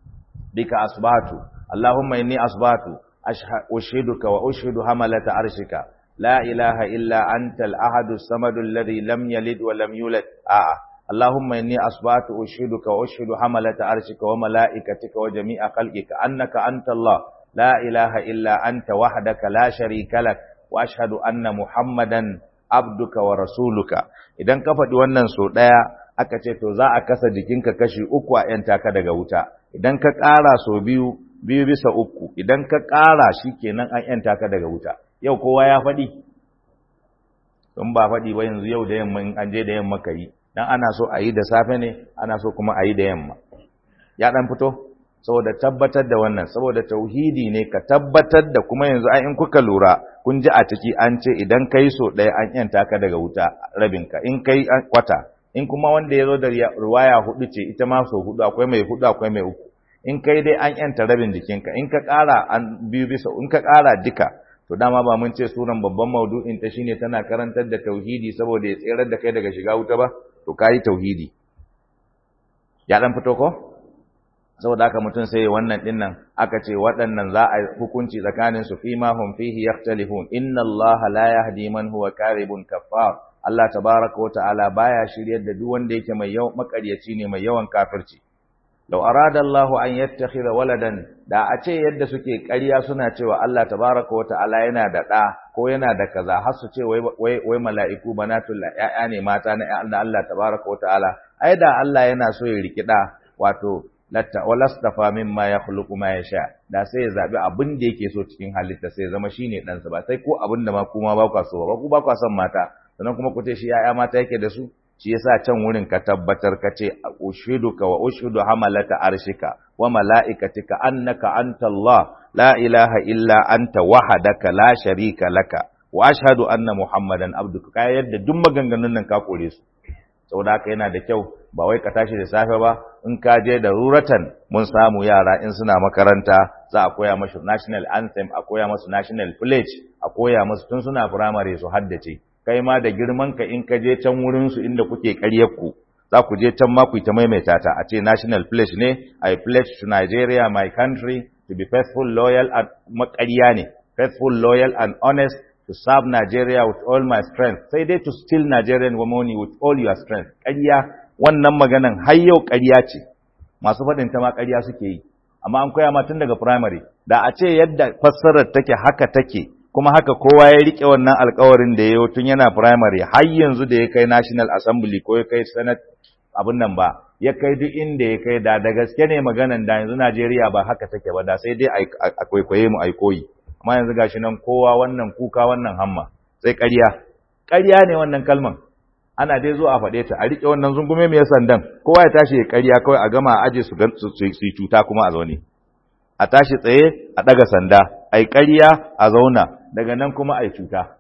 [SPEAKER 1] bika asbatu Allahumma inni asbatu ushiduka wa ushidu hamalata arshika لا إله إلا أنت الأحد الصمد الذي لم يلد ولم يولد آه. اللهم إني أصبحت أشهدك وأشهد حملة عرشك وملائكتك وجميع خلقك أنك أنت الله لا إله إلا أنت وحدك لا شريك لك وأشهد أن محمدا عبدك ورسولك idan ka faɗi wannan so ɗaya aka ce to za a kasa jikinka kashi uku a ‘yanta ka daga wuta idan ka ƙara so biyu biyu bisa uku idan ka ƙara shi kenan an ‘yanta ka daga wuta yau kowa ya faɗi don ba faɗi ba yanzu yau da yamma in an je da yamma ka yi dan ana so a yi da safe ne ana so kuma a yi da yamma ya ɗan fito saboda tabbatar da wannan saboda tauhidi ne ka tabbatar da kuma yanzu ai in kuka lura kun ji a ciki an ce idan kai so ɗaya an yanta ka daga wuta rabinka in kai kwata in kuma wanda ya zo da ruwaya hudu ce ita ma so hudu akwai mai hudu akwai mai uku in kai dai an yanta rabin jikinka in ka ƙara an biyu bisa in ka ƙara duka to dama ba mun ce sunan babban maudu'in ta shine tana karantar da tauhidi saboda ya tserar da kai daga shiga wuta ba to kai tauhidi ya dan fito ko saboda haka mutum sai wannan din nan aka ce waɗannan za a hukunci tsakanin su fima hum fihi yakhtalifun inna Allah la yahdi man huwa karibun kaffar Allah tabaraka wa ta'ala baya shiryar da duk wanda yake mai yawan makaryaci ne mai yawan kafirci law arada Allah an yattakhidha waladan da a ce yadda suke ƙarya suna cewa Allah tabaraka wa ta'ala yana da ɗa ko yana da kaza har su ce wai wai wai mala'iku banatul ya'ya ne mata na Allah tabaraka wa ta'ala ai da Allah yana so ya riki ɗa wato latta walastafa mimma yakhluqu ma yasha da sai ya zabi abin da yake so cikin halitta sai ya zama shine dan sa ba sai ko abin da ma kuma ba ku so ba ku ba ku son mata sannan kuma ku ce shi yaya mata yake da su shi yasa can wurin ka tabbatar ka ce ushiduka wa ushidu hamalata arshika wa malaikatika annaka anta Allah la ilaha illa anta wahdaka la sharika laka wa ashhadu anna muhammadan abduka kai yadda duk maganganun nan ka kore su saboda haka yana da kyau ba wai ka tashi da safe ba in ka je da ruratan mun samu yara in suna makaranta za a koya masu national anthem a koya masu national pledge a koya masu tun suna primary su haddace kai ma da girman ka in ka je can wurin su inda kuke ƙaryar ku za ku je can ma ku ta maimaita ta a ce national pledge ne i pledge to Nigeria my country to be faithful loyal and maƙarya ne faithful loyal and honest to serve Nigeria with all my strength sai dai to steal Nigerian money with all your strength ƙarya wannan maganan har yau ƙarya ce masu faɗin ta ma ƙarya suke yi amma an koya ma tun daga primary da a ce yadda fassarar take haka take kuma haka kowa ya rike wannan alƙawarin da ya tun yana primary har yanzu da ya kai national assembly ko ya kai senate abin nan ba ya kai duk inda ya kai da da gaske ne maganan da yanzu Najeriya ba haka take ba da sai dai a kwaikwaye mu ai koyi amma yanzu gashi nan kowa wannan kuka wannan hamma sai ƙarya ƙarya ne wannan kalman ana dai zo a faɗe ta a riƙe wannan zungume mai sandan kowa ya tashi ya ƙarya kawai a gama a aje su su cuta kuma a zaune a tashi tsaye a ɗaga sanda a yi ƙarya a zauna daga nan kuma a yi cuta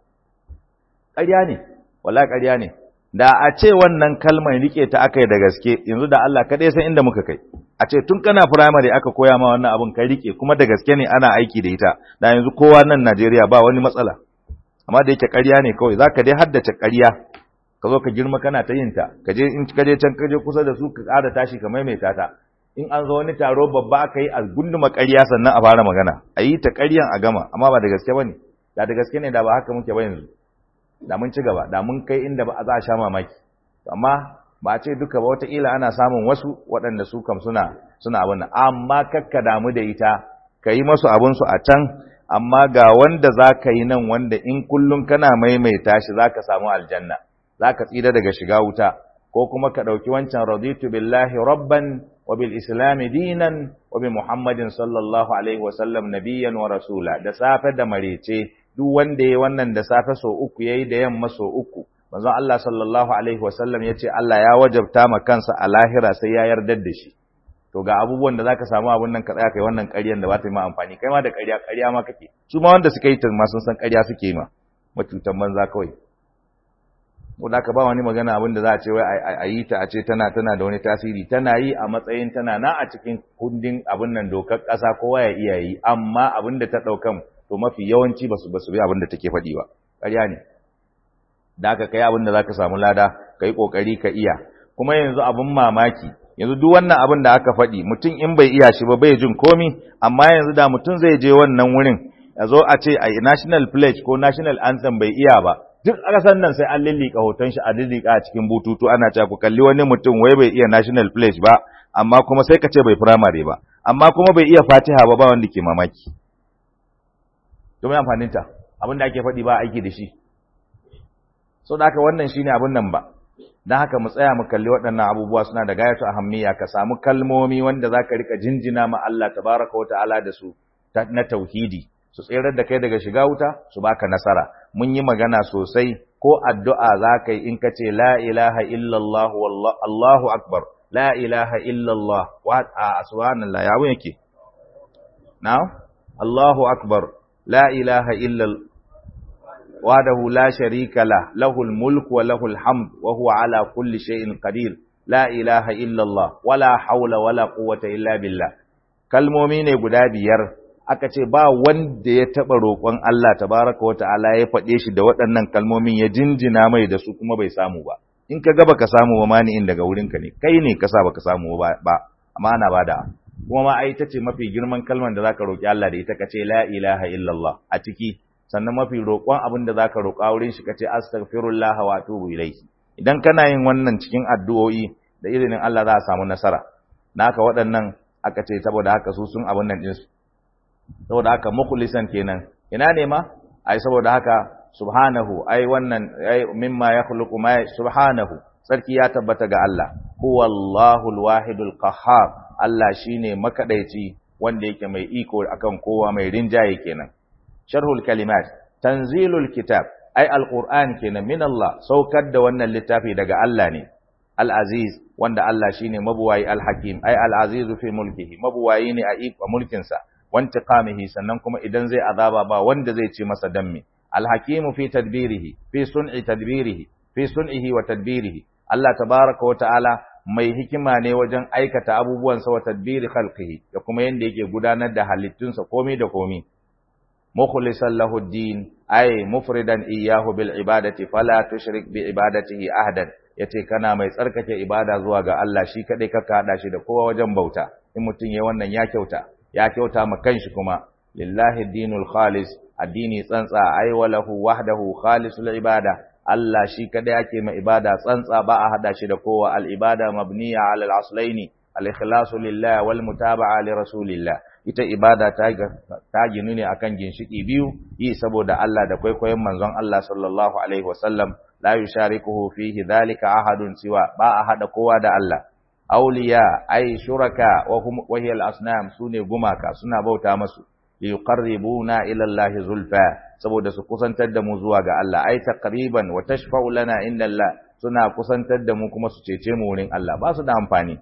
[SPEAKER 1] ƙarya ne wala ƙarya ne da a ce wannan kalmar riƙe ta aka yi da gaske yanzu da Allah kaɗai san inda muka kai a ce tun kana firamare aka koya ma wannan abin ka riƙe kuma da gaske ne ana aiki da ita da yanzu kowa nan Najeriya ba wani matsala amma da yake ƙarya ne kawai zaka dai haddace ƙarya ka zo ka girma kana ta yin ta ka je in ka je can ka je kusa da su ka ƙara tashi ka maimaita ta in an zo wani taro babba aka yi a gunduma ƙarya sannan a fara magana a yi ta ƙaryan a gama amma ba da gaske ba ne da da gaske ne da ba haka muke ba yanzu da mun ci gaba da mun kai inda ba za a sha mamaki amma ba a ce duka ba wataƙila ana samun wasu waɗanda su kam suna suna abin nan amma kakka damu da ita ka yi masu abinsu a can amma ga wanda za ka yi nan wanda in kullum kana maimaita shi za ka samu aljanna za ka tsira daga shiga wuta ko kuma ka ɗauki wancan raditu billahi rabban wa bil islami dinan wa bi muhammadin sallallahu alaihi wasallam nabiyyan wa rasula da safe da marece duk wanda yayi wannan da safe so uku yayi da yamma so uku manzo Allah sallallahu alaihi wasallam yace Allah ya wajabta ma kansa a lahira sai ya yarda da shi to ga abubuwan da zaka samu abun nan ka tsaya kai wannan ƙaryan da ba ta yi ma amfani kai ma da ƙarya ƙarya ma kake su ma wanda suka yi ta ma sun san ƙarya suke ma matutan banza kawai ko da ka ba wani magana abin da za a ce wai a yi ta a ce tana tana da wani tasiri tana yi a matsayin tana na a cikin kundin abin nan dokar ƙasa kowa ya iya yi amma abin da ta ɗaukan to mafi yawanci ba su ba su bi abin da take faɗi ba ƙarya ne da aka kai abin da za ka samu lada ka yi ƙoƙari ka iya kuma yanzu abin mamaki yanzu duk wannan abin da aka faɗi mutum in bai iya shi ba bai jin komi amma yanzu da mutum zai je wannan wurin ya zo a ce a national pledge ko national anthem bai iya ba duk ƙasar nan sai an lillika hoton shi a lillika a cikin bututu ana cewa ku kalli wani mutum wai bai iya national pledge ba amma kuma sai ka ce bai primary ba amma kuma bai iya fatiha ba ba wanda ke mamaki domin amfanin ta abin da ake faɗi ba aiki da shi so da haka wannan shine abin nan ba dan haka mu tsaya mu kalli waɗannan abubuwa suna da gayatu ahammiya ka samu kalmomi wanda zaka rika jinjina ma Allah tabaraka wa ta'ala da su na tauhidi su tserar da kai daga shiga wuta su baka nasara mun yi magana sosai ko addu'a za ka yi in ka ce la ilaha illallah Allahu akbar la ilaha illallah wa a subhanallah ya yake now Allahu akbar la ilaha illallah wahdahu la sharika la lahul mulk wa lahul hamd wa huwa ala kulli shay'in qadir la ilaha illallah wala hawla wala quwwata illa billah kalmomi ne guda biyar aka ce ba wanda ya taba roƙon Allah tabaraka wa ta'ala ya faɗe shi da waɗannan kalmomin ya jinjina mai da su kuma bai samu ba in ka ga baka samu ba mani'in daga wurinka ne kai ne ka sa baka samu ba amma ana bada kuma ma ai tace mafi girman kalmar da zaka roki Allah da ita kace la ilaha illallah a ciki sannan mafi roƙon abin da zaka roƙa wurin shi kace astaghfirullah wa atubu ilayhi idan kana yin wannan cikin addu'o'i da izinin Allah za a samu nasara naka waɗannan aka ce saboda haka su sun abin nan din su saboda haka mukhlisan kenan ina ne ma ai saboda haka subhanahu ai wannan ai mimma yakhluqu ma subhanahu sarki ya tabbata ga Allah huwallahu alwahidul qahhar Allah shine makadaici wanda yake mai iko akan kowa mai rinjaye kenan sharhul kalimat tanzilul kitab ai alquran kenan min Allah saukar da wannan littafi daga Allah ne al-aziz wanda Allah shine mabuwayi al-hakim ai al-aziz fi mulkihi mabuwayi ne a iko mulkinsa wantiqamihi sannan kuma idan zai azaba ba wanda zai ce masa dammi al-hakimu fi tadbirihi fi sun'i tadbirihi fi sun'ihi wa tadbirihi Allah tabaraka wa ta'ala mai hikima ne wajen aikata abubuwansa wa tadbiri khalqihi da kuma yanda yake gudanar da halittunsa komai da komai mukhlisan lahu din ay mufridan iyyahu bil ibadati fala tushrik bi ibadatihi ahadan yace kana mai tsarkake ibada zuwa ga Allah shi kadai ka kada shi da kowa wajen bauta in mutun yayi wannan ya kyauta ya kyauta ma kanshi kuma lillahi dinul khalis addini tsantsa ay walahu wahdahu khalisul ibada Allah shi kadai ake ma ibada tsantsa ba a hada shi da kowa al ibada mabniya ala al aslaini al ikhlasu lillah wal mutaba'a li rasulillah ita ibada ta ta ginu ne akan ginshiki biyu yi saboda Allah da kwaikwayon manzon Allah sallallahu alaihi wasallam la yusharikuhu fihi dhalika ahadun siwa ba a hada kowa da Allah awliya ay shuraka wa hum wa hiya al asnam sune gumaka suna bauta masu liyuqarribuna ila Allah zulfa saboda su kusantar da mu zuwa ga Allah ai taqriban wa tashfa'u lana inda Allah suna kusantar da mu kuma su cece mu wurin Allah ba su da amfani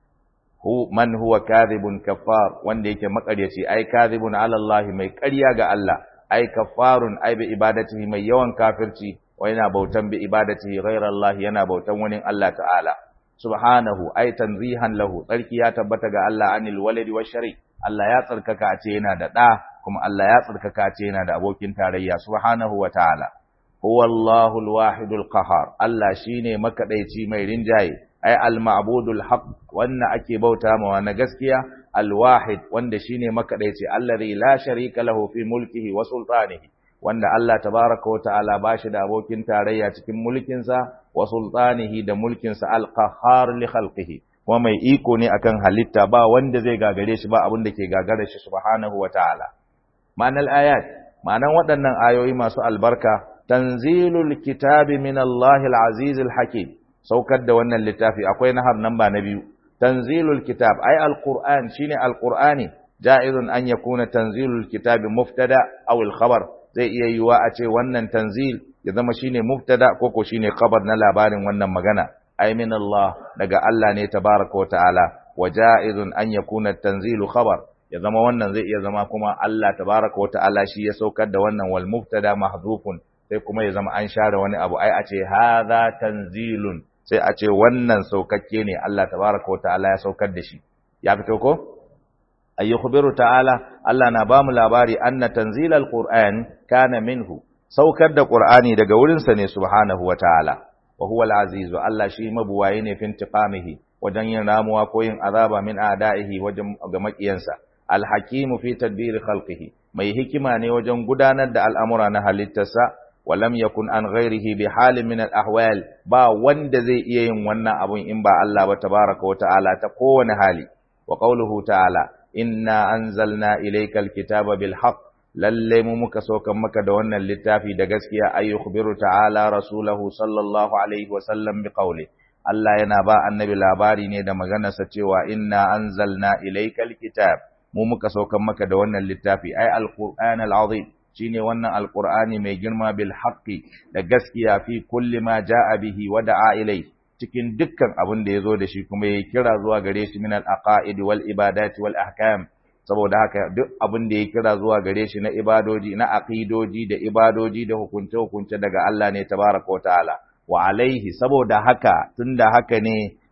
[SPEAKER 1] hu man huwa kadhibun kaffar wanda yake makaryaci ai kadhibun ala Allah mai ƙarya ga Allah ai kaffarun ai bi ibadatihi mai yawan kafirci wa yana bautan bi ibadatihi ghayra Allah yana bautan wani Allah ta'ala subhanahu ai tanzihan lahu tsarki ya tabbata ga Allah anil waladi wa shari Allah ya tsarkaka a ce yana da ɗa kuma Allah ya tsarkaka a ce yana da abokin tarayya subhanahu wa ta'ala huwa Allahul wahidul qahar Allah shine makadaici mai rinjaye ai al-ma'budul haqq wanda ake bauta mawa na gaskiya al-wahid wanda shine makadaici allazi la sharika lahu fi mulkihi wa sultanihi wanda Allah tabaraka wa ta'ala bashi da abokin tarayya cikin mulkinsa wa sultanihi da mulkinsa al-qahhar li khalqihi kuma mai iko ne akan halitta ba wanda zai gagare shi ba abin da ke gagare shi subhanahu wa ta'ala ma'anar ayat ma'anan waɗannan ayoyi masu albarka tanzilul kitabi min Allah al-aziz al-hakim saukar da wannan littafi akwai nahar namba na biyu tanzilul kitab ay al-qur'an shine al-qur'ani ja'izun an yakuna tanzilul kitabi muftada aw al-khabar zai iya yiwa a ce wannan tanzil ya zama shine mubtada ko ko shine khabar na labarin wannan magana ay min Allah daga Allah ne tabaraka wa ta'ala wa ja'izun an yakuna tanzilu khabar ya zama wannan zai iya zama kuma Allah tabaraka wa ta'ala shi ya saukar da wannan wal mubtada mahdhufun sai kuma ya zama an share wani abu ai a ce hadha tanzilun sai a ce wannan saukakke ne Allah tabaraka wa ta'ala ya saukar da shi ya fito ko ayyukhbiru ta'ala Allah na bamu labari anna tanzilal qur'an kana minhu saukar da qur'ani daga wurinsa ne subhanahu wa ta'ala wa huwa al-azizu Allah shi mabuwaye ne fin tiqamihi wajen yin ramuwa ko yin azaba min a'da'ihi wajen ga makiyansa al-hakimu fi tadbir khalqihi mai hikima ne wajen gudanar da al'amura na halittarsa wa lam yakun an ghairihi bi halin min al-ahwal ba wanda zai iya yin wannan abun in ba Allah ba tabaraka wa ta'ala ta kowane hali wa qawluhu ta'ala inna anzalna ilaykal kitaba bil haqq lalle mu muka saukan maka da wannan littafi da gaskiya ay yukhbiru ta'ala rasulahu sallallahu alaihi wa sallam bi qawli Allah yana ba annabi labari ne da maganarsa cewa inna anzalna ilaykal kitab mu muka saukan maka da wannan littafi ay alquran alazim shine wannan alqur'ani mai girma bil haqqi da gaskiya fi kulli ma jaa bihi wa da'a ilai cikin dukkan abin da yazo da shi kuma yayi kira zuwa gare shi min al aqaid wal ibadat wal ahkam saboda haka duk abin da ya kira zuwa gare shi na ibadoji na aqidoji da ibadoji da hukunce-hukunce daga Allah ne tabaraka ta'ala wa alaihi saboda haka tunda haka ne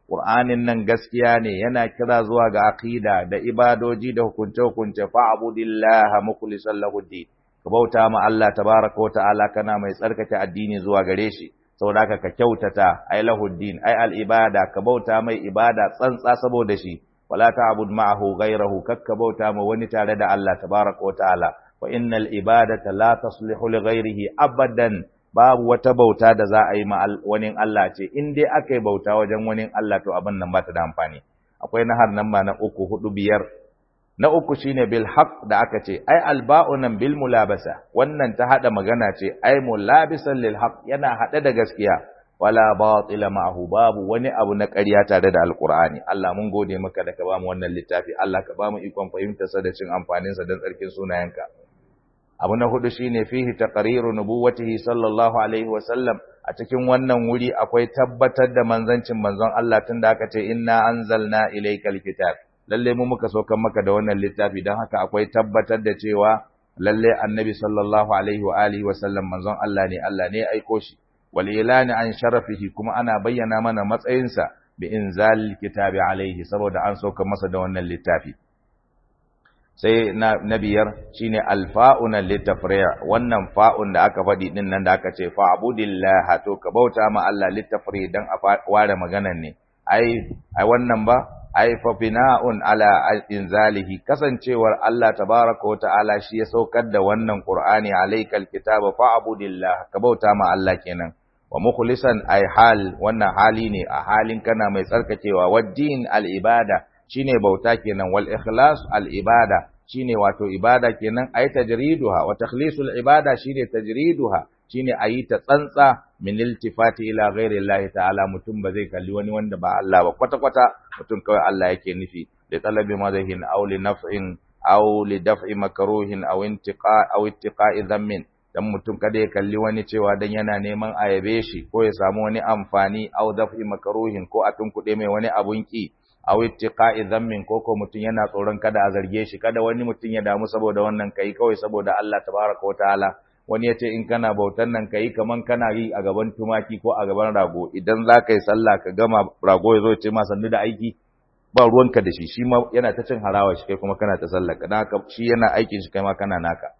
[SPEAKER 1] Qur'anin nan gaskiya ne yana kira zuwa ga aqida da ibadoji da hukunce-hukunce fa'budillaha mukhlishan lahu din ka bauta ma Allah tabaraka wa ta'ala kana mai tsarkake addini zuwa gare shi saboda haka ka kyautata ai lahuddin ai al ibada ka bauta mai ibada tsantsa saboda shi wala ta'bud ma'ahu ghayrahu kakka bauta ma wani tare da Allah tabaraka wa ta'ala wa innal ibadata la taslihu li ghayrihi abadan babu wata bauta da za a yi ma wani Allah ce in dai aka yi bauta wajen wani Allah to abin nan ba ta da amfani akwai nahar nan ma na uku hudu biyar na uku shine bil haqq da aka ce ai alba'u nan bil mulabasa wannan ta hada magana ce ai mulabisan lil haqq yana hade da gaskiya wala batila ma'ahu babu wani abu na ƙarya tare da alqur'ani Allah mun gode maka da ka bamu wannan littafi Allah ka bamu ikon fahimtar sa da cin amfanin sa don tsarkin sunayenka abu na hudu shine fihi taqriru nubuwwatihi sallallahu alaihi wa sallam a cikin wannan wuri akwai tabbatar da manzancin manzon Allah tunda aka ce inna anzalna ilaykal kitab lalle mu muka saukan maka da wannan littafi dan haka akwai tabbatar da cewa lalle annabi sallallahu alaihi wa alihi wa sallam manzon Allah ne Allah ne ya aiko shi wal ilani an sharafihi kuma ana bayyana mana matsayinsa bi inzal kitabi alaihi saboda an sauka masa da wannan littafi sai na, na biyar shine alfa'una litafri' wannan fa'un da aka faɗi din nan da aka ce fa'budillah to ka bauta ma Allah litafri' dan a ware maganan ne ai ai wannan ba ai fa bina'un ala inzalihi kasancewar Allah tabaaraka wa ta'ala shi ya saukar da wannan Qur'ani alaykal kitaba fa'budillah ka bauta ma Allah kenan wa mukhlisan ai hal wannan hali ne a halin kana mai tsarkakewa waddin al ibada shine bauta kenan wal ikhlas al ibada shine wato ibada kenan ay tajriduha wa takhlisul ibada shine tajriduha shine ayi ta tsantsa min iltifati ila ghairi Allah ta'ala mutum ba zai kalli wani wanda ba Allah ba kwata kwata mutum kawai Allah yake nufi da talabi madahin aw li naf'in aw li daf'i makruhin aw intiqa aw ittiqa'i dhammin dan mutum kada ya kalli wani cewa dan yana neman ayabe shi ko ya samu wani amfani aw daf'i makruhin ko a tunkuɗe mai wani abun ki aw ittiqa'i dhammin ko ko mutun yana tsoron kada a zarge shi kada wani mutun ya damu saboda wannan kai kawai saboda Allah tabaraka wa ta'ala wani yace in kana bautan nan kai kaman kana yi a gaban tumaki ko a gaban rago idan za ka yi sallah ka gama rago ya zo ce ma sannu da aiki ba ruwanka da shi shi ma yana ta cin harawa shi kai kuma kana ta sallah dan haka shi yana aikin shi kai ma kana naka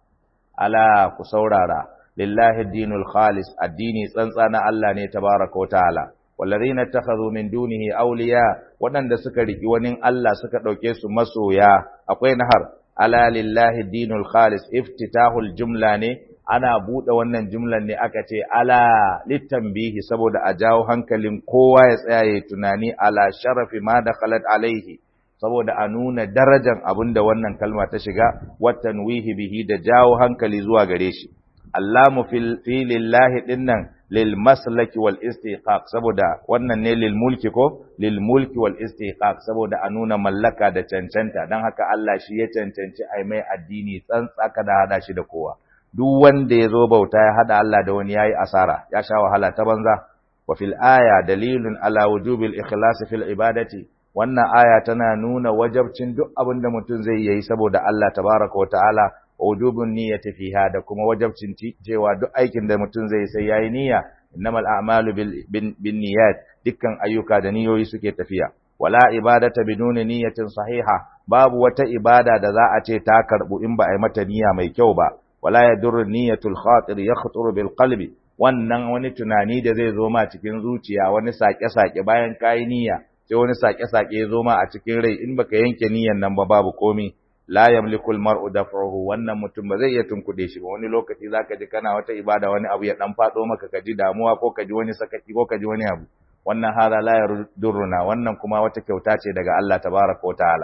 [SPEAKER 1] ala ku saurara lillahi dinul khalis addini tsantsa na Allah ne tabaraka wa ta'ala wallazina takhadhu min dunihi awliya wadanda suka riki wani Allah suka dauke su masoya akwai nahar ala lillahi dinul khalis iftitahul jumla ne ana bude wannan jumlan ne aka ce ala litanbihi saboda a jawo hankalin kowa ya tsaya ya tunani ala sharafi ma dakhalat alaihi saboda a nuna darajan abinda wannan kalma ta shiga watanwihi bihi da jawo hankali zuwa gare shi allamu fil fi lillahi dinnan lil maslaki wal istiqaq saboda wannan ne lil mulki ko lil mulki wal istiqaq saboda a nuna mallaka da cancanta dan haka Allah shi ya cancanci ai mai addini tsantsaka da hada shi da kowa duk wanda ya zo bauta ya hada Allah da wani yayi asara ya sha wahala ta banza wa fil aya dalilun ala wujubil ikhlas fil ibadati wannan aya tana nuna wajabcin duk abin da mutum zai yi saboda Allah tabaraka wa ta'ala wujubun niyyati fiha da kuma wajabcin cewa duk aikin da mutum zai sai yayi niyya innamal a'malu bin niyyat dukkan ayyuka da niyoyi suke tafiya wala ibadata biduni niyyatin sahiha babu wata ibada da za a ce ta karbu in ba a yi mata niyya mai kyau ba wala yadurru niyyatul khatir yakhturu bil qalbi wannan wani tunani da zai zo ma cikin zuciya wani sake-sake bayan kayi niyya sai wani sake-sake ya zo ma a cikin rai in baka yanke niyyan nan ba babu komi la yamliku almar'u daf'uhu wannan mutum ba zai iya tunkude shi ba wani lokaci zaka ji kana wata ibada wani abu ya dan fado maka ka ji damuwa ko ka ji wani sakaki ko ka ji wani abu wannan hada la yarduruna wannan kuma wata kyauta ce daga Allah tabaraka wa ta'ala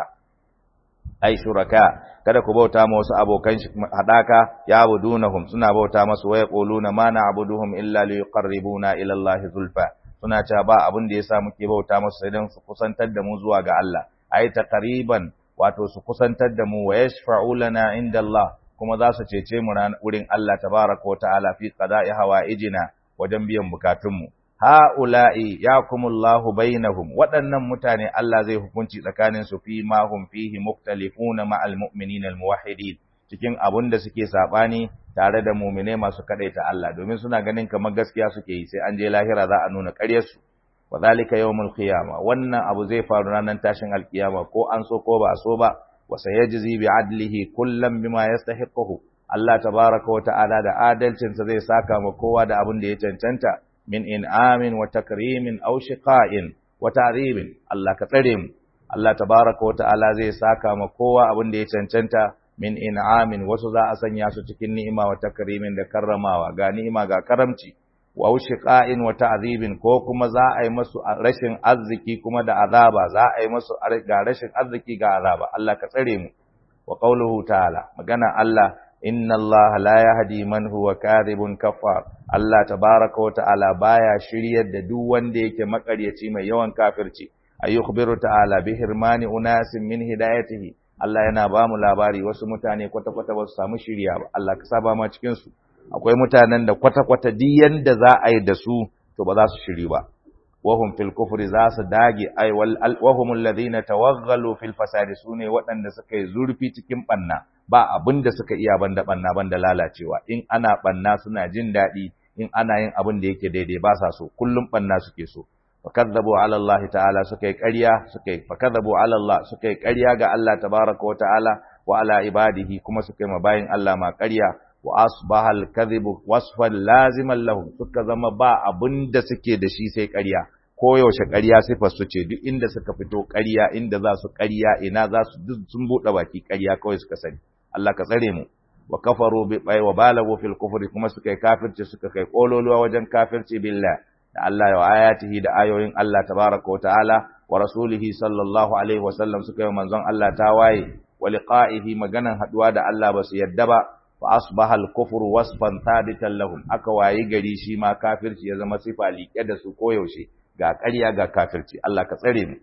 [SPEAKER 1] ai shuraka kada ku bauta ma wasu abokan shi hadaka ya abudunahum suna bauta masu waya quluna ma na'buduhum illa liqarribuna ila Allah zulfa suna cewa ba abin da yasa muke bauta masu sai dan su kusantar da mu zuwa ga Allah ai taqriban wato su kusantar da mu wa yashfa'u lana inda Allah kuma za su cece mu wurin Allah tabaraka wa ta'ala fi qada'i hawaijina wajen biyan bukatunmu ha'ula'i yakumullahu bainahum waɗannan mutane Allah zai hukunci tsakanin su fi ma hum fihi muktalifuna ma'al mu'minina almuwahhidin cikin abun da suke sabani tare da mu'mine masu kadaita Allah domin suna ganin kamar gaskiya suke yi sai an je lahira za a nuna ƙaryar su wa zalika yawmul qiyama wannan abu zai faru ranar tashin alkiyama ko an so ko ba so ba wa sayajzi bi adlihi kullam bima yastahiquhu Allah tabaraka wa ta'ala da adalcinsa zai saka ma kowa da abin da ya cancanta min in'amin wa takrimin aw shiqa'in wa ta'dhibin Allah ka tsare mu Allah tabaraka wa ta'ala zai saka ma kowa abin da ya cancanta min in'amin wasu za a sanya su cikin ni'ima wa takrimin da karramawa ga ni'ima ga karamci wa shiqa'in wa ta'dhibin ko kuma za a yi masu rashin arziki kuma da azaba za a yi masu ga rashin arziki ga azaba Allah ka tsare mu wa qawluhu ta'ala magana Allah inna Allah la yahdi man huwa kadhibun kafar Allah tabaraka wa ta'ala baya shiryar da duk wanda yake makaryaci mai yawan kafirci ayyukhbiru ta'ala bi hirmani unasin min hidayatihi Allah yana ba mu labari wasu mutane kwata-kwata ba su samu shirya ba Allah ka saba ma cikin su akwai mutanen da kwata-kwata duk yanda za a yi da su to ba za su shiri ba wahum fil kufri za su dage ai wahum alladhina tawaghalu fil fasadi sune waɗanda suka yi zurfi cikin banna ba abin da suka iya banda banna banda lalacewa in ana banna suna jin daɗi in ana yin abin da yake daidai ba sa so kullum banna suke so fakadzabu ala Allah ta'ala suka yi ƙarya suka yi fakadzabu ala Allah suka yi ƙarya ga Allah tabaraka wa ta'ala wa ala ibadihi kuma suka yi mabayin Allah ma ƙarya wa asbaha al-kadhibu wasfan laziman lahum suka zama ba abin da suke da shi sai ƙarya ko yaushe ƙarya sifar su ce duk inda suka fito ƙarya inda za su ƙarya ina za su duk sun buɗe baki ƙarya kawai suka sani Allah ka tsare mu wa kafaru bi wa balagu fil kufri kuma suka yi kafirci suka kai kololuwa wajen kafirci billah da Allah wa ayatihi da ayoyin Allah tabaraka wa ta'ala wa rasulihi sallallahu alaihi wa sallam suka yi manzon Allah tawaye wa liqa'ihi maganan haduwa da Allah ba su yadda ba fa asbaha al-kufru wasfan thabitan lahum aka wayi gari shi ma kafirci ya zama sifa liƙe da su koyaushe ga ƙarya ga kafirci Allah ka tsare mu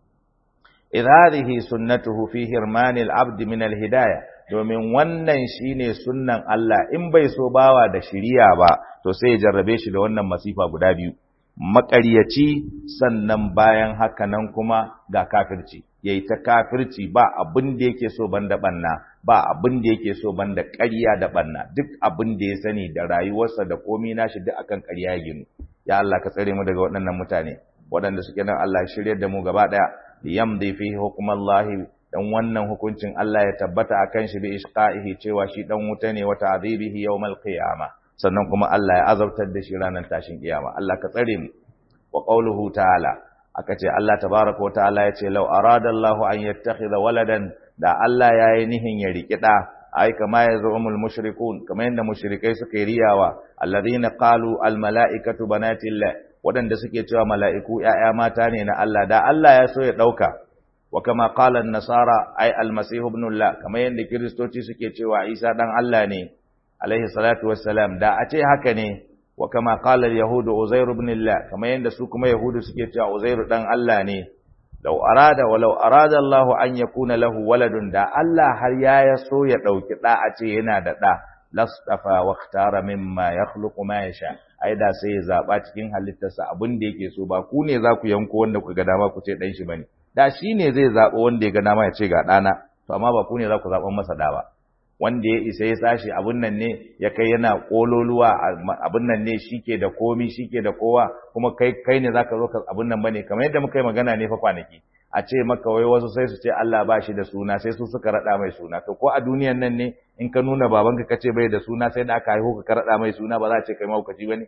[SPEAKER 1] idh hadhihi sunnatuhu fi hirmanil abd min al-hidayah domin wannan shine sunnan Allah in bai so bawa da shiriya ba to sai ya jarrabe shi da wannan masifa guda biyu maƙaryaci sannan bayan haka nan kuma ga kafirci yayi ta kafirci ba abin da yake so banda banna ba abin da yake so banda ƙarya da banna duk abin da ya sani da rayuwarsa da komai nashi duk akan ƙarya ya ginu ya Allah ka tsare mu daga waɗannan mutane waɗanda suke nan Allah shiryar da mu gaba ɗaya liyamdi fihi hukmullahi dan wannan hukuncin Allah ya tabbata akan shi bi ishqaihi cewa shi dan wuta ne wa ta'dhibihi yawmal qiyama sannan kuma Allah ya azabtar da shi ranar tashin kiyama Allah ka tsare mu wa qawluhu ta'ala aka ce Allah tabaaraka wa ta'ala ya ce law arada Allah an yattakhidha waladan da Allah ya yi nihin ya riki da ai kama yazumul mushrikun kama yanda mushrikai suka yi riyawa alladhina qalu al mala'ikatu banatillah wadanda suke cewa mala'iku ‘ya'ya mata ne na Allah da Allah ya so ya ɗauka وكما قال النصارى أي المسيح ابن الله كما يند كريستوتي suke cewa Isa dan Allah ne alaihi salatu wassalam da a ce haka ne wa kama qala al-yahud Uzair ibn Allah kama yanda su kuma yahudu suke cewa Uzair dan Allah ne law arada wa law arada Allah an yakuna lahu waladun da Allah har ya yaso ya dauki da a ce yana da da lastafa wa ikhtara mimma yakhluqu ma yasha ai da sai ya zaba cikin halittarsa abin da yake so ba ku ne za ku yanko wanda ku ga dama ku ce dan shi bane da shi ne zai zaɓi wanda ya ga dama ya ce ga ɗana to amma ba ku ne za ku zaɓan masa da ba wanda ya isa ya sashi abin nan ne ya kai yana ƙololuwa abin nan ne shi ke da komi shi ke da kowa kuma kai kai ne za ka zo ka abin nan ba ne kamar yadda muka yi magana ne fa kwanaki a ce maka wai wasu sai su ce Allah ba shi da suna sai su suka raɗa mai suna to ko a duniyan nan ne in ka nuna babanka ka ce bai da suna sai da aka haihu ka raɗa mai suna ba za a ce kai mahaukaci ba ne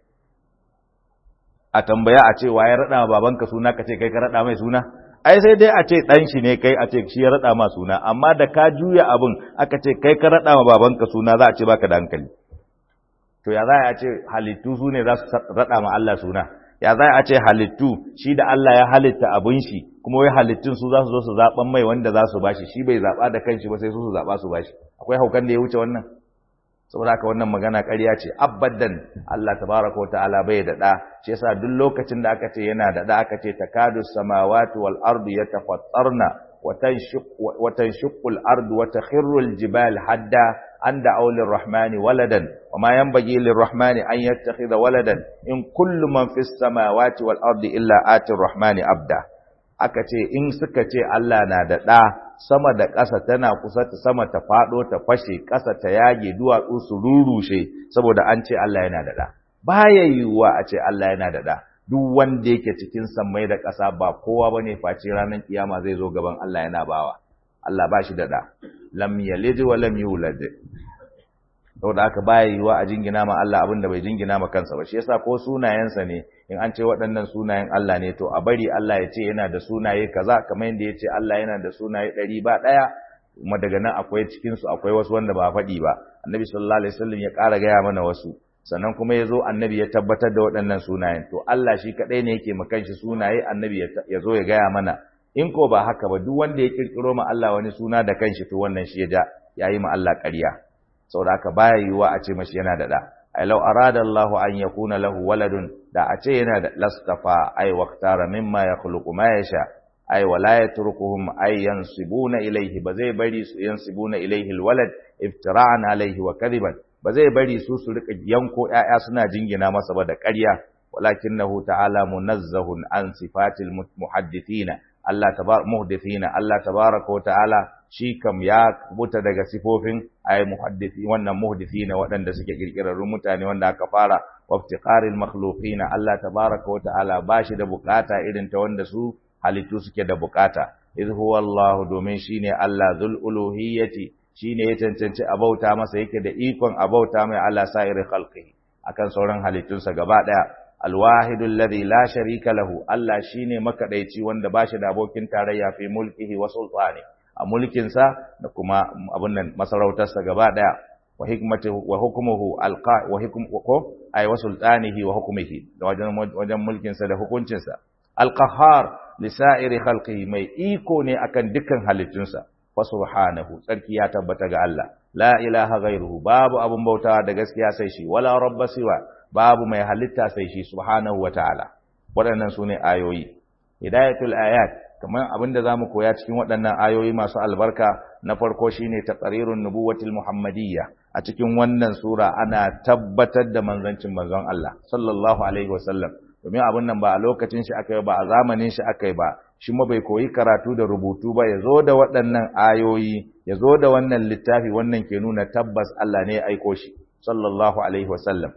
[SPEAKER 1] a tambaya a ce wa ya raɗa babanka suna ka ce kai ka raɗa mai suna ai sai dai a ce ɗan shi ne kai a ce shi ya raɗa ma suna amma da ka juya abin aka ce kai ka raɗa ma babanka suna za a ce baka da hankali to ya za a ce halittu su ne za su raɗa ma Allah suna ya za a ce halittu shi da Allah ya halitta abin shi kuma wai halittun su za su zo su zaɓan mai wanda za su bashi shi bai zaɓa da kanshi ba sai su su zaɓa su bashi akwai haukan da ya wuce wannan saboda haka wannan magana ƙarya ce abadan Allah tabaraka wa ta'ala bai da da shi yasa duk lokacin da aka ce yana da da aka ce takadu samawati wal ardu yatafattarna wa tanshiqu wa tanshiqu al ardu wa takhirru al jibal hadda an da'aw lir rahmani waladan wa ma yanbaghi lir rahmani an yattakhidha waladan in kullu man fis samawati wal ardi illa ati rahmani abda aka ce in suka ce Allah na da da sama da ƙasa tana kusa ta sama ta faɗo ta fashe ƙasa ta yage duwatsu su rurushe saboda an ce Allah yana da ɗa baya yiwuwa a ce Allah yana da ɗa duk wanda yake cikin sammai da ƙasa ba kowa bane face ranar kiyama zai zo gaban Allah yana bawa Allah ba shi da da lam yalid wa lam yulad saboda haka baya yiwa a jingina ma Allah abin da bai jingina ma kansa ba shi yasa ko sunayensa ne in an ce waɗannan sunayen Allah ne to a bari Allah ya ce yana da sunaye kaza kamar yadda ya ce Allah yana da sunaye ɗari ba ɗaya kuma daga nan akwai cikin su akwai wasu wanda ba faɗi ba annabi sallallahu alaihi wasallam ya ƙara gaya mana wasu sannan kuma ya zo annabi ya tabbatar da waɗannan sunayen to Allah shi kaɗai ne yake ma kanshi sunaye annabi ya zo ya gaya mana in ko ba haka ba duk wanda ya kirkiro ma Allah wani suna da kanshi to wannan shi ya ja yayi ma Allah ƙarya saboda haka baya yiwuwa a ce mashi yana da da ai law arada Allahu an yakuna lahu waladun da a ce yana da lastafa ai waqtara mimma yakhluqu ma yasha ai wala yatrukuhum ay yansibuna ilayhi ba zai bari su yansibuna ilayhi alwalad iftira'an alayhi wa kadiban ba zai bari su su rika yanko ƴaƴa suna jingina masa ba da ƙarya walakinahu ta'ala munazzahun an sifatil muhaddithina Allah tabar muhdithina Allah tabaraka wa ta'ala shi kam ya buta daga sifofin ay muhaddisi wannan muhdithina waɗanda suke kirkirarrun mutane wanda aka fara waftiqaril makhluqina Allah tabaraka wa ta'ala bashi da bukata irin ta wanda su halittu suke da bukata idh huwa Allah domin shine Allah zul uluhiyyati shine ya cancanci abauta masa yake da ikon abauta mai ala sa'iri khalqihi akan sauran halittunsa gaba daya alwahidu alladhi la sharika lahu Allah shine makadaici wanda bashi da abokin tarayya fi mulkihi wa sultani a mulkinsa da kuma abun nan masarautarsa gaba daya wa hikmatihi wa hukmuhu alqa wa hukm ko ay wa sultanihi wa hukmihi da wajen wajen mulkinsa da hukuncinsa alqahar li sa'iri khalqihi mai iko ne akan dukkan halittunsa fa subhanahu tsarki ya tabbata ga Allah la ilaha ghairuhu babu abun bautawa da gaskiya sai shi wala rabba siwa babu mai halitta sai shi subhanahu wataala waɗannan sune ayoyi hidayatul ayat kamar abinda zamu koya cikin waɗannan ayoyi masu albarka na farko shine taqrirun nubuwatil muhammadiyya a cikin wannan sura ana tabbatar da manzancin manzon Allah sallallahu alaihi wasallam domin abin nan ba a lokacin shi aka yi ba a zamanin shi aka yi ba shi ma bai koyi karatu da rubutu ba ya zo da waɗannan ayoyi ya zo da wannan littafi wannan ke nuna tabbas Allah ne ya aiko shi sallallahu alaihi wasallam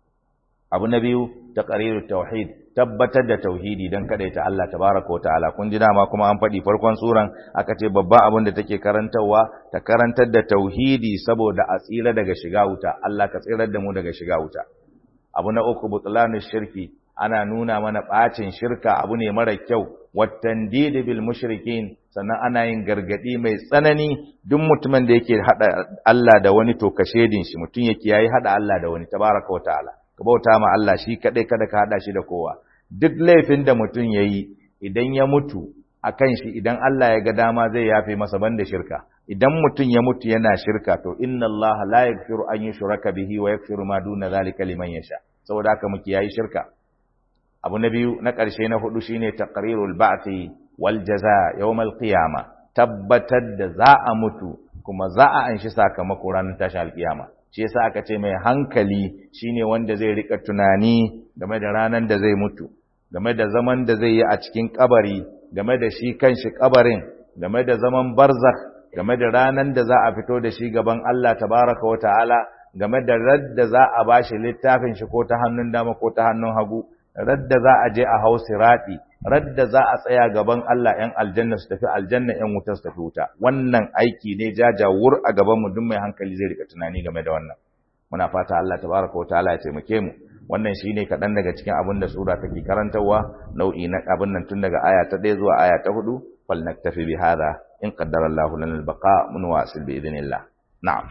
[SPEAKER 1] abu na biyu taqriru tauhid tabbatar da tauhidi dan ta Allah tabaraka wa ta'ala kun ji dama kuma an faɗi farkon suran aka ce babban abin da take karantarwa ta karantar da tauhidi saboda a tsira daga shiga wuta Allah ka tsirar da mu daga shiga wuta abu na uku butlanu shirki ana nuna mana bacin shirka abu ne mara kyau wattandid bil mushrikin sannan ana yin gargadi mai tsanani duk mutumin da yake hada Allah da wani to kashedin shi mutum yake yayi hada Allah da wani tabaraka wa ta'ala ka bauta ma Allah shi kadai kada ka hada shi da kowa duk laifin da mutum yayi idan ya mutu akan shi idan Allah ya ga dama zai yafe masa banda shirka idan mutum ya mutu yana shirka to inna Allah la yaghfiru an yushraka bihi wa yaghfiru ma duna zalika liman yasha saboda haka muke yayi shirka abu na biyu na ƙarshe na hudu shine taqrirul ba'thi wal jaza yawmal qiyama tabbatar da za a mutu kuma za a anshi sakamako ranar tashi alkiyama shi yasa aka ce mai hankali shine wanda zai rika tunani game da ranar da zai mutu game da zaman da zai yi a cikin kabari game da shi kanshi kabarin game da zaman barzakh game da ranar da za a fito da shi gaban Allah tabaraka wa ta'ala game da radda za a bashi littafin shi ko ta hannun dama ko ta hannun hagu radda za a je a hau sirati radda za a tsaya gaban Allah ‘yan aljanna su tafi aljanna ‘yan wuta su tafi wuta wannan aiki ne jajawur a gaban mu duk mai hankali zai rika tunani game da wannan muna fata Allah tabaraka wa ta'ala ya taimake mu wannan shine kaɗan daga cikin abin da sura take karantarwa nau'i na abin nan tun daga aya ta ɗaya zuwa aya ta hudu fal naktafi bi hadha in qaddara Allahu lana al-baqa mun wasil bi idhnillah na'am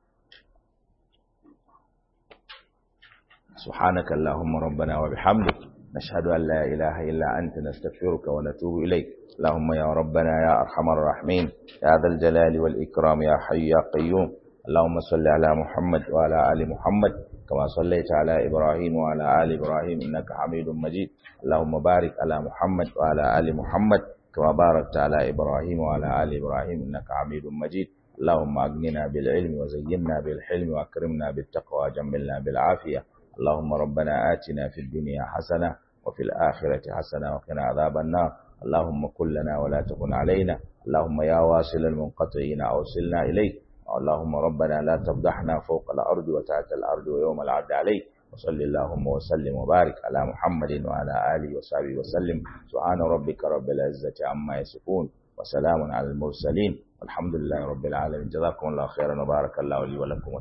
[SPEAKER 1] سبحانك اللهم ربنا وبحمدك نشهد أن لا إله إلا أنت نستغفرك ونتوب إليك اللهم يا ربنا يا أرحم الراحمين يا ذا الجلال والإكرام يا حي يا قيوم اللهم صل على محمد وعلى آل محمد كما صليت على إبراهيم وعلى آل إبراهيم إنك حميد مجيد اللهم بارك على محمد وعلى آل محمد كما باركت على إبراهيم وعلى آل إبراهيم إنك حميد مجيد اللهم أغننا بالعلم وزينا بالحلم وأكرمنا بالتقوى وجملنا بالعافية اللهم ربنا آتنا في الدنيا حسنة وفي الآخرة حسنة وقنا عذاب النار اللهم كن لنا ولا تكن علينا اللهم يا واصل المنقطعين أوصلنا إليك اللهم ربنا لا تفضحنا فوق الأرض وتحت الأرض ويوم العرض عليك وصل اللهم وسلم وبارك على محمد وعلى آله وصحبه وسلم سبحان ربك رب العزة عما يصفون وسلام على المرسلين والحمد لله رب العالمين جزاكم الله خيرا وبارك الله لي ولكم